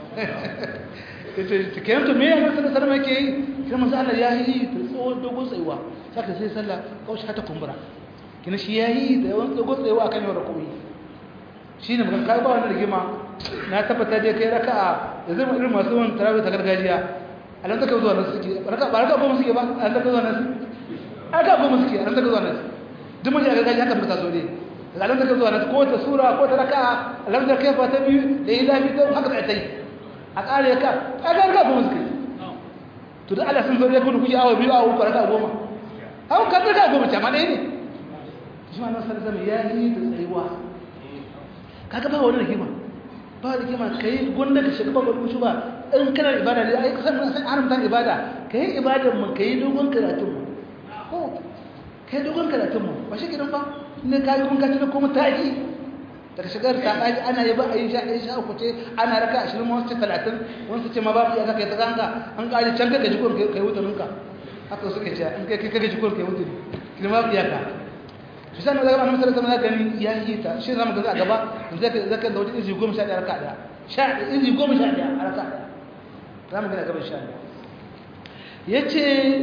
ta kayan to me ya nasu da sarma ke yi sai masu Allah ya yi ta tsohon dogon tsayuwa saka sai sallah kawai ta kumbura kina shi ya yi da yawan dogon tsayuwa a kan yau da kuma shi ne magan kai ba wani rigima na tabbata dai kai raka a da zai irin masu wani tarawih ta gargajiya a nan taka zuwa nan suke ba raka goma suke ba a nan taka zuwa nan a raka goma suke a nan taka zuwa nan duk mun ji a gargajiya haka muka so ne da nan taka zuwa nan ko ta sura ko ta raka a nan da kai fa ta biyu da yi lafi ta haka ta yi a ƙare ka a ƙare ka kuma suka yi to da Allah sun zo ya kudu kuji awa biyu awa uku raka goma hau ka raka goma ce ma ɗaya ne shi ma nan zama ya yi da tsayuwa kaga ba wani rigima ba rigima ka yi gwanda ka shiga bakwai kushu ba in kana ibada ne ai kusan san haramta ibada ka yi ibadar mu ka yi dogon karatun mu ko ka yi dogon karatun mu ba shi gidan ba ne ka yi kun ka ci kuma ta yi daga shigar ta ɗaji ana yi ba a yi sha ɗaya sha uku ce ana raka ashirin wasu ce talatin wasu ce ma ba iya kai ta kanka an ƙari can kaka jikon kai wutarinka haka suka ce an kai kaka jikon kai wutari kiri ma iya ka shi sa na zaga annabi sallallahu alaihi wasallam gani ya yi ta shi zamu ga a gaba zaka zaka da wajen izi goma sha ɗaya raka ɗaya sha izi goma sha ɗaya a raka ɗaya za mu gina gaban sha ɗaya ya ce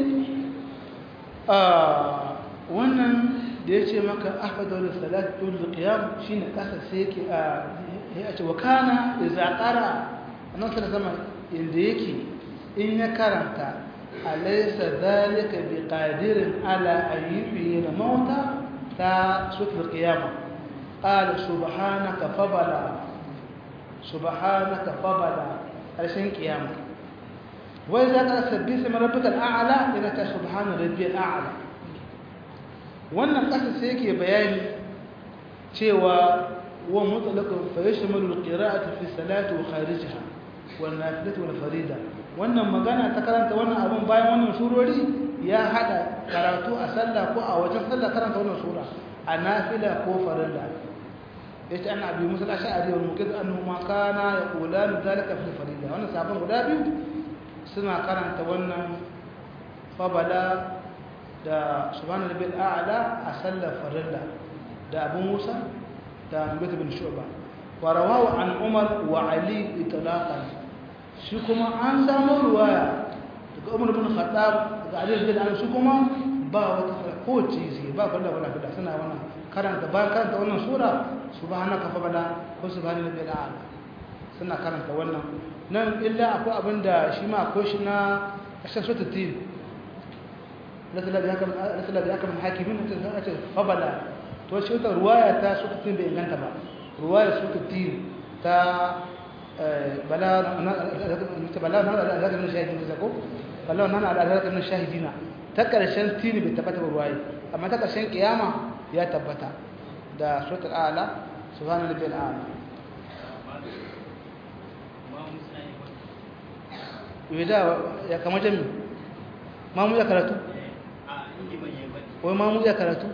wannan da ya ce maka ahmadu salat tun qiyam shine kasa sai yake a ya ce wa kana idza qara annan sai zama inda yake in ya karanta alaysa zalika biqadirin ala ayyuhi mauta ta sutul qiyama qala subhanaka fabala subhanaka fabala arshin qiyama wa idza qara sabbi ismi rabbikal a'la ila ta subhana rabbiyal a'la wannan ƙasa sai yake bayani cewa wa mutlaqan fa yashmalu al-qira'atu fi salati wa kharijaha wal nafilatu wal farida wannan magana ta karanta wannan abun bayan wannan surori ya hada karatu a sallah ko a wajen sallah karanta wannan sura a nafila ko farilla yace anna abi musa al-ash'ari wal muqid annahu ma kana yaqulan dhalika fi farida wannan sabon guda biyu suna karanta wannan fabala da subhanahu rabbil a'la a sallar farilla da abu musa da mubarak bin shu'ba wa rawahu an umar wa ali itlaqan shi kuma an samu ruwaya daga umar bin khattab daga ali bin abi shi kuma ba wata ko cizi ba kullu wala bida suna wannan karanta ba karanta wannan sura subhanaka fa bala ko subhanahu rabbil a'la suna karanta wannan nan illa akwai abinda shi ma akwai shi na ashashatu tin لسلا بحكم الحاكمين فبلا to shi wata ruwaya ta suka tin bai inganta ba ruwaya suka tin ta bala bala na alaka min shahidin da ko bala na alaka min shahidina ta karshen tin bai tabbata ba ruwaya amma ta karshen kiyama ya tabbata da suratul a'la subhanallahi bil a'la yada ya kama jami mamu ya karatu wai mamu ya karatu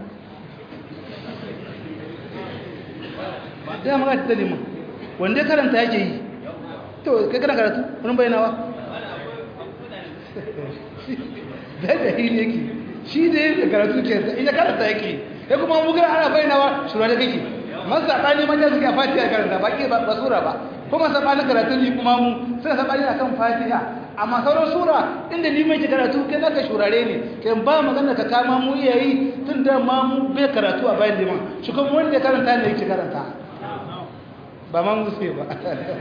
da maka ta liman wanda karanta yake yi to kai kana karatu wani bayanawa da da hili yake shi da yake karatu ke in ya karanta yake ya kuma mu ga ana bayyanawa shura da kake man sabani man suke a fatiha karanta ba ke ba sura ba kuma sabani karatu ni kuma mu sai sabani akan fatiha amma sauran sura inda ni mai karatu kai naka shurare ne kai ba magana ka kama mu iyayi tun da ma mu bai karatu a bayan liman shi kuma wanda ya karanta ne yake karanta ba man musu ba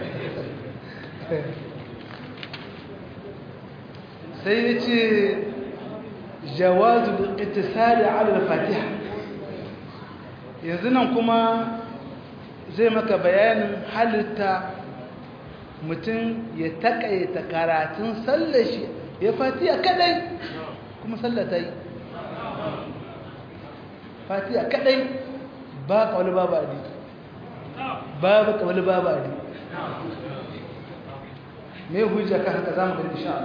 sai ya ce jawazu ittisali ala fatiha yanzu nan kuma zai maka bayanin halitta mutum ya takaita karatun sallar shi ya fatiha kadai kuma sallar ta yi fatiha kadai ba kawai babu adi babu kawai babu adi mai hujja kan haka za mu gani insha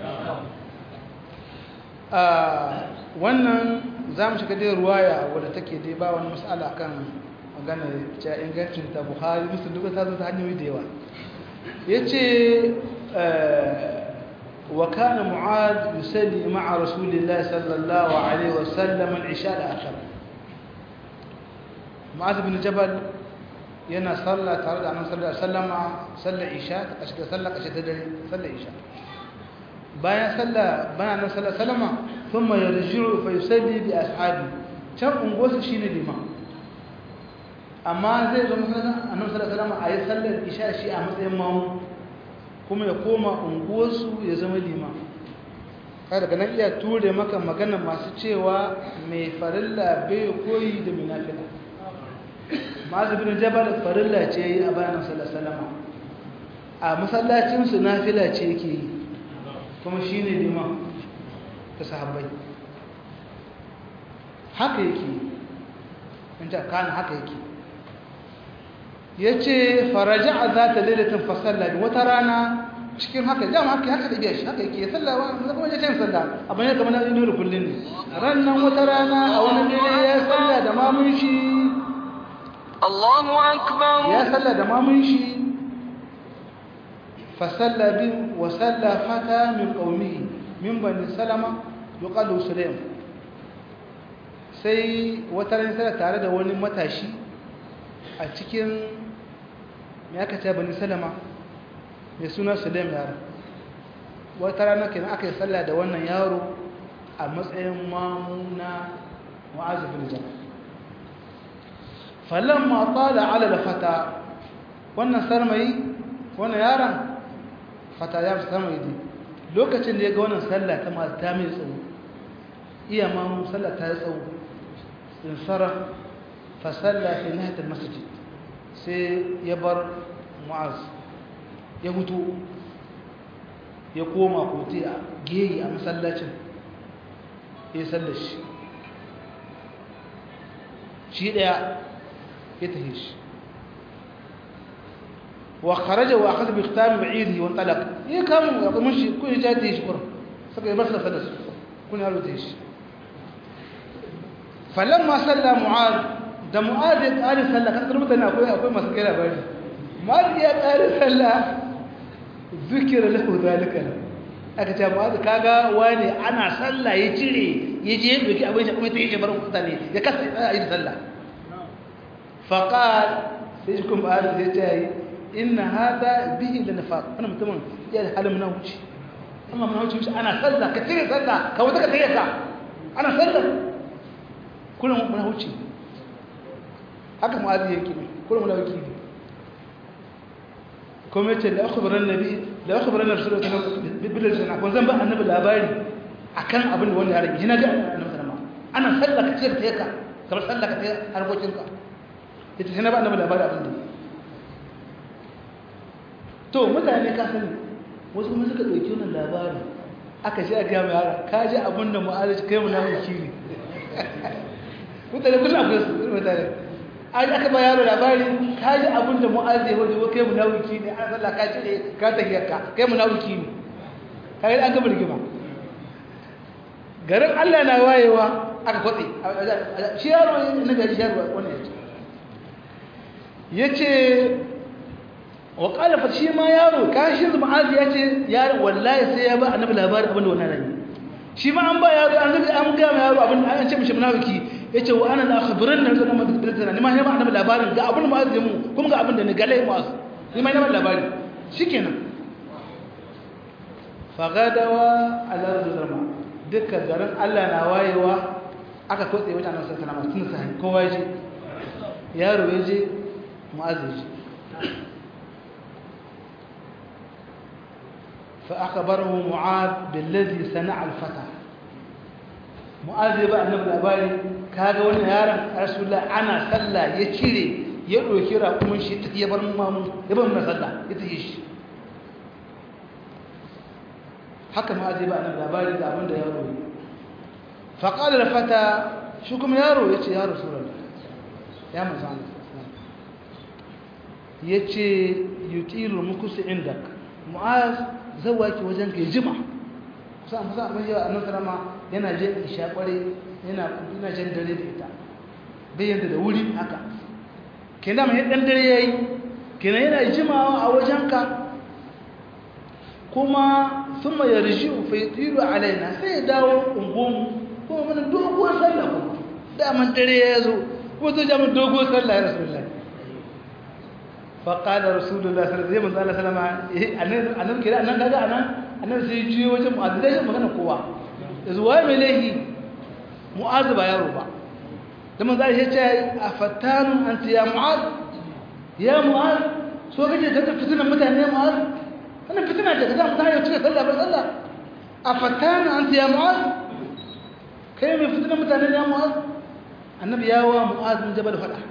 Allah wannan za mu shiga dai ruwaya wadda take dai ba wani matsala kan magana cewa ingancin ta buhari musulun duka ta zo ta hanyoyi da yawa ya ce wa kana mu'ad yusalli ma'a rasulillahi sallallahu alaihi wasallam al-isha da akhir mu'ad bin jabal yana sallah tare da annabi sallallahu alaihi wasallama sallar isha ta shiga sallar kashe ta dare sallar isha bayan sallah bayan annabi sallallahu alaihi wasallama thumma yarji'u fa yusalli bi ashabi can ungosu shine liman amma zai zo masallacin annabi sallallahu alaihi wasallama ayi sallar isha shi a matsayin mamu kuma ya koma unguwarsu ya zama liman kai daga nan iya ture maka magana masu cewa mai farilla bai koyi da munafila masu bin jabal farilla ce yi a bayan sallallahu a masallacinsu nafila ce yake yi kuma shi ne liman ta sahabbai haka yake in ta kana haka yake ya ce faraja a za ta lailatin fasalla wata rana cikin haka jama haka haka da biya shi haka yake sallah wanda kuma ya ce sallah abin ya kamar na da kullum ne rannan wata rana a wani dare ya sallah da mamun shi Allahu akbar ya salla da mamun shi fa salla bi wa salla fata min qaumihi min bani salama yuqalu sulaim sai wata ran sai tare da wani matashi a cikin me aka ce bani salama mai suna sulaim yaro wata rana kenan aka yi salla da wannan yaro a matsayin mamuna mu'azu bin jabal falamma tala ala fata wannan sarmayi wannan yaron fata ya fi sarmayi ne lokacin da ya ga wannan sallah ta masu ta mai tsawo iya mamu sallah ta yi tsawo in sara fa sallah fi nahatar masjid sai ya bar mu'az ya hutu ya koma kote a geyi a masallacin ya sallar shi shi daya ya tafi shi wa kharaja wa akhadha bi khitam ba'irihi wa talaq ya kamu ya kuma shi kun ja ta shi kurin saka ya barsa sadas kun ya rute shi falamma salla mu'ad da mu'ad ya kare sallah kan mutane akwai akwai masu kai labari mu'ad ya kare sallah zikira lahu zalika aka ce mu'ad kaga wani ana sallah ya cire ya je ya doki abin shi kuma ta yi barin mutane ya kasa ya yi sallah فقال سيجكم بهذا الزيتاي إن هذا به لنفاق أنا متمن يا هل من وجه أما من وجه مش أنا صلى كثير صلى كوتك تيجا أنا صلى كل من وجه haka mu'azi yake ne kullum da yake ne kuma yace da akhbaran nabi da akhbaran rasulullahi sallallahu alaihi wasallam ko zan ba annabi labari akan abin da wanda ya rage ina ga annabi sallallahu ana sallaka ce ta yaka kamar sallaka ta harkokinka ita sai na ba annabi labari abin da to mutane ka sani wasu kuma suka ɗauki wannan labari aka ji a gaya mai yara ka ji abin da mu'aziz kai mu na mulki ne mutane kullum akwai su mutane an aka ba yaro labari ka ji abin da mu'aziz ya wajen kai mu na mulki ne an sallah ka cire ka tahiyar ka kai mu na mulki ne ka yi an gaba rigima garin allah na wayewa aka kwatse shi yaro na gari shi yaro wani ya ce ya ce wa ƙalafa shi ma yaro kashin ma'azi ya ce yaro wallahi sai ya ba annabi labarin abin da wannan rayu shi ma an ba yaro an zuga an ga yaro abin an ce mishi munafiki yace wa ana la khabiran nan zama da bilatan ni ma ne ba annabi labarin ga abin mu'azz mu kuma ga abin da ni galai mu'azz ni ma ne ba labari shikenan fagadawa ala zama duka garin Allah na wayewa aka kotse mutanen sai kana masu sai kowa je yaro ya je mu'azz je فأخبره معاذ بالذي صنع الفتى معاذ يبقى النبي الأباري كاغا وانا يارا رسول الله أنا صلى يشيري يدعو كيرا كمن شيء يبر مامو يبر من صلى يتيش haka ma zai ba annabi labari da abin da yaro yi fa qala al fata shi kuma yaro yace ya rasulullah ya manzo Allah yace yutilu mukusi indak mu'az zawaki wajen kai jima kusa musa abin yawa annan karama yana je isha kware yana ina jan dare da ita bayan da wuri haka kenan mai dan dare yayi kenan yana jimawa a wajenka kuma thumma yarji'u fa yatilu alaina sai ya dawo ungun kuma mun doguwar sallah ko da man dare ya zo ko zo jami'in doguwar sallah ya rasulullahi فقال رسول الله صلى الله عليه وسلم annan annan kira annan kaga anan annan sai jiyo wajen mu'adh dai magana kowa yanzu waye mai laihi mu'adh ba yaro ba da manzo ya ce afatanu anta ya mu'adh ya mu'adh so kake ta fitina mutane mu'adh wannan fitina ce kaza mutane ya cika sallah ba sallah afatanu anta ya mu'adh kai mai fitina mutane ya mu'adh annabi ya wa mu'adh min jabal fada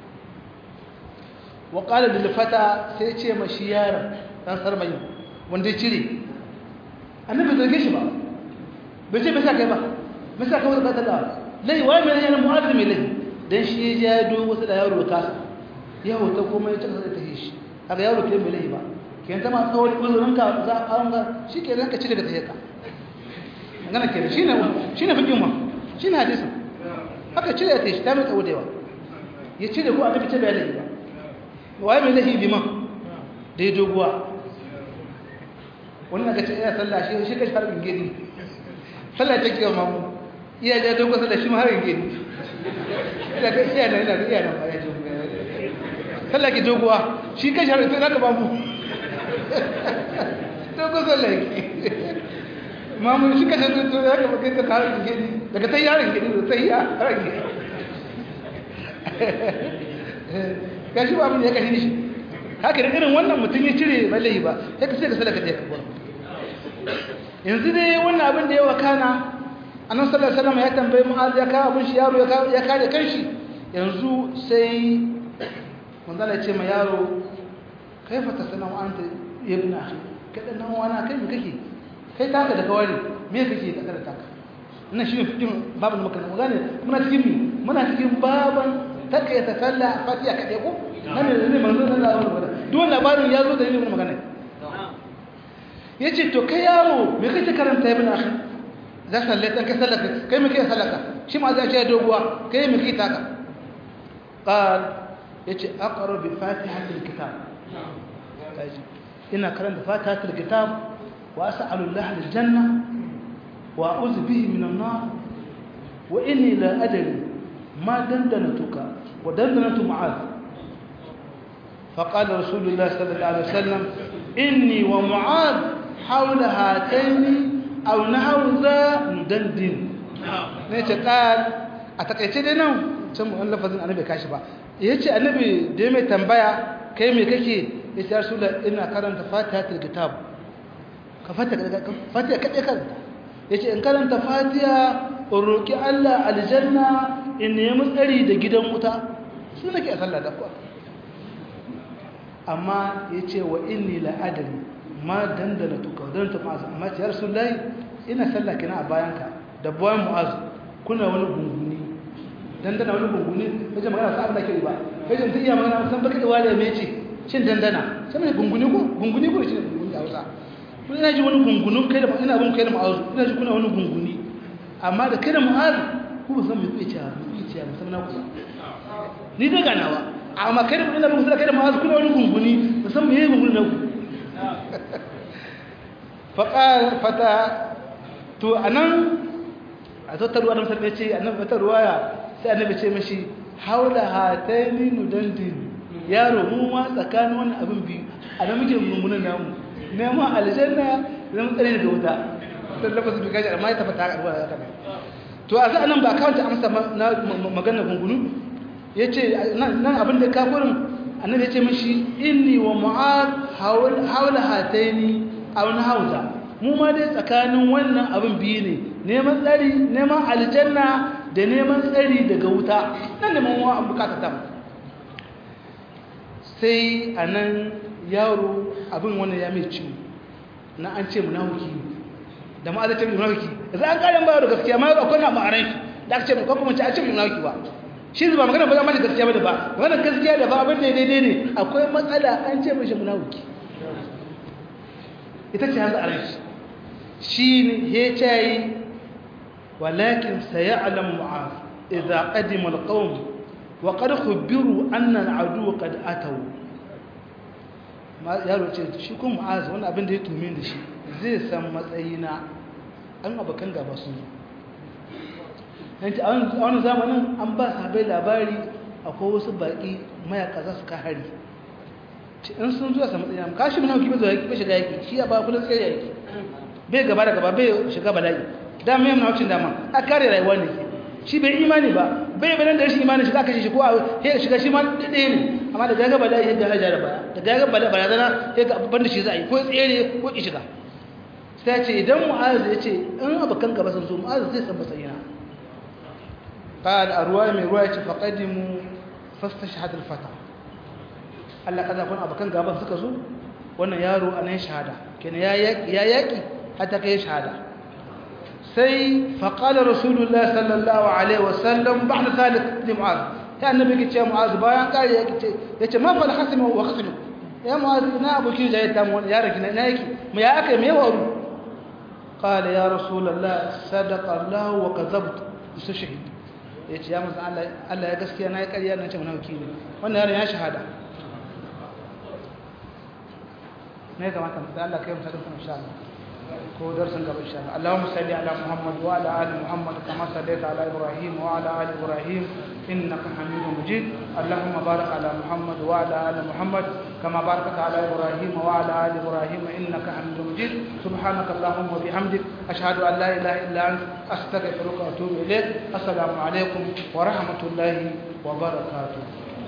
wa ƙala da fata sai ce mashi yaron ɗan sarmayi wanda ya cire annabi zarge shi ba bai ce bai sa kai ba bai sa kai wata ƙasar lai waye mai yana mu'adar mai lai don shi ya ya dogo wasu da yaro kasa ya hota kuma ya cika sai ta shi haka yaro ke mai lai ba ke yanta ma tsawon uzurin ka za a an ga shi ke ranka cire da ta yaka magana ke shi ne shi ne fikin ma shi ne hadisin haka cire ta shi ta mai tsawo da yawa ya cire ko annabi ce bai lai ba waye mai lahi liman da ya doguwa wannan ga ce iya sallah shi shi kashi harin gini sallah ta kiwa mamu iya ja dogo sallah shi ma harin gini ina ga iya nan ina ga iya nan ba ya ce sallah ki doguwa shi kashi harin sai zaka mamu dogo sallah ki mamu shi kashi harin sai zaka bakai ta harin gini daga sai harin gini da sai harin gini gashi ba abin da ya kashe shi haka da irin wannan mutum ya cire balayi ba ya kashe ka sadaka ta kabuwa yanzu dai wannan abin da ya wakana annan sallallahu alaihi wasallam ya tambayi mu'az ya kawo abin shi yaro ya kare kanshi yanzu sai manzala ya ce ma yaro kaifa tasanau anta ibn akhi kada nan wani kai me kake kai taka da kawari me kake ka kada taka ina shi fitin babu da muka gane muna cikin mi muna cikin baban taka ya tasalla fatiha kade ko nan ne ne manzo sallallahu alaihi wasallam duk labarin ya zo da ilimin magana yace to kai yaro me kake karanta ibn akhi za sallata ka sallaka kai me kake sallaka shi ma za ce doguwa kai me kake taka qal yace aqra bi fatihatil kitab kaji ina karanta fatihatil kitab wa as'alu Allah lil janna wa a'udhu bihi minan nar wa inni la adri ma dandanatuka wa dandanatu mu'adh فقال رسول الله صلى الله عليه وسلم إني ومعاذ حول هاتين أو نحو ذا ندندن نيتي قال أتكيتي دي نو can wani lafazin annabi kashi ba ya ce annabi da ya mai tambaya kai mai kake ya ce rasu ina karanta fatiha ta kitab ka fatiha kaɗe karanta ya ce in karanta fatiha in roƙi allah aljanna in nemi tsari da gidan wuta su nake a sallah da kuwa amma ya ce wa inni la'adari ma dandana tuka don ta ma'azu amma ce yarsu lai ina sallah kina a bayanka da bayan mu'azu kuna wani gunguni dandana wani gunguni wajen magana sa'ad da ke ba wajen ta iya magana san baka da wale mai ce shin dandana sai mai gunguni ko gunguni ko shi ne gunguni a wasa kun ina ji wani gungunun kai da ina bin kai da mu'azu ina ji kuna wani gunguni amma da kai da mu'azu ku ba san me kuke cewa me kuke cewa musamman ku ni da ganawa amma kai da ina bin kai da mu'azu kuna wani gunguni musamman me gunguni na ku fata to anan a zata ruwa da musulmi ce annabi wata ruwaya sai annabi ce mashi haula hataini nudandin yaro mu ma tsakanin wannan abin biyu a nan muke mummunan namu neman aljanna zan tsare daga wuta sai lafazin bi gaji amma ya tabbata haka ruwa haka to a sai nan ba kawanta amsa na maganar gungunu yace nan abin da ka gurin annabi ya ce mashi inni wa mu'ad haula hataini aw hauza mu ma dai tsakanin wannan abin biyu ne neman tsari neman aljanna da neman tsari daga wuta nan da mawa an bukata ta sai a nan yaro abin wannan ya mai ciwo na an ce munafiki da ma ce munafiki yanzu an karin bayar da gaskiya ma akwai na ma'arai da aka ce mu kuma ce an ce munafiki ba shi ba magana ba za ma gaskiya ba da ba magana gaskiya da ba abin da daidai ne akwai matsala an ce mishi munafiki ita ce hanzu a rai shi ne ya ce ولكن سيعلم معاذ إذا قدم القوم وقد خبروا أن العدو قد أتوا yaro ce shi kuma mu'az wani abin da ya tumi da shi zai san matsayina an abokan gaba sun yanci a wani zamanin an ba sabai labari akwai wasu baƙi mayaka za su ka hari in sun zuwa sa matsayina kashi mana hukumi zuwa bai shiga yaki shi ya ba kudin tsaye yaki bai gaba da gaba bai shiga bala'i dama yana wucin dama a kare rayuwa ne shi bai imani ba bai bayan da rashin imani shi za ka shi ko a ya shiga shi ma ɗaya ne amma da gaga bala ya gaga da baya da gaga bala bala zana ya ga babban da shi za a yi ko tsere ko ki shiga sai ce idan mu'az ya ce in abokan gaba sun zo mu'az zai san matsayina قال أرواي من رواية فقدموا فاستشهد الفتى Allah kaza kun abakan gaban suka zo wannan yaro anan shahada kenan ya ya yaki hatta kai shahada sai faqala rasulullah sallallahu alaihi wasallam ba'da zalik li mu'az ya annabi ke ce mu'az bayan kare yake ce yace ma fal hasim wa khaslu ya mu'az ina abokin da ya ta mu ya raki na yake mu ya aka me waru qala ya rasulullah sadaqa allah wa kadhabt shahid yace ya manzo Allah Allah ya gaskiya na yi ƙarya na ce munafiki ne wannan yaron ya shahada ne kamata da Allah kai mutum insha Allah ko darsin gaba insha Allah Allahumma salli ala Muhammad wa ala ali Muhammad kama sallaita ala Ibrahim wa ala ali Ibrahim innaka Hamidum Majid Allahumma barik ala Muhammad wa ala ali Muhammad kama barakta ala Ibrahim wa ala ali Ibrahim innaka Hamidum Majid subhanaka Allahumma wa bihamdik ashhadu an la ilaha illa anta astaghfiruka wa atubu ilayk assalamu alaikum wa rahmatullahi wa barakatuh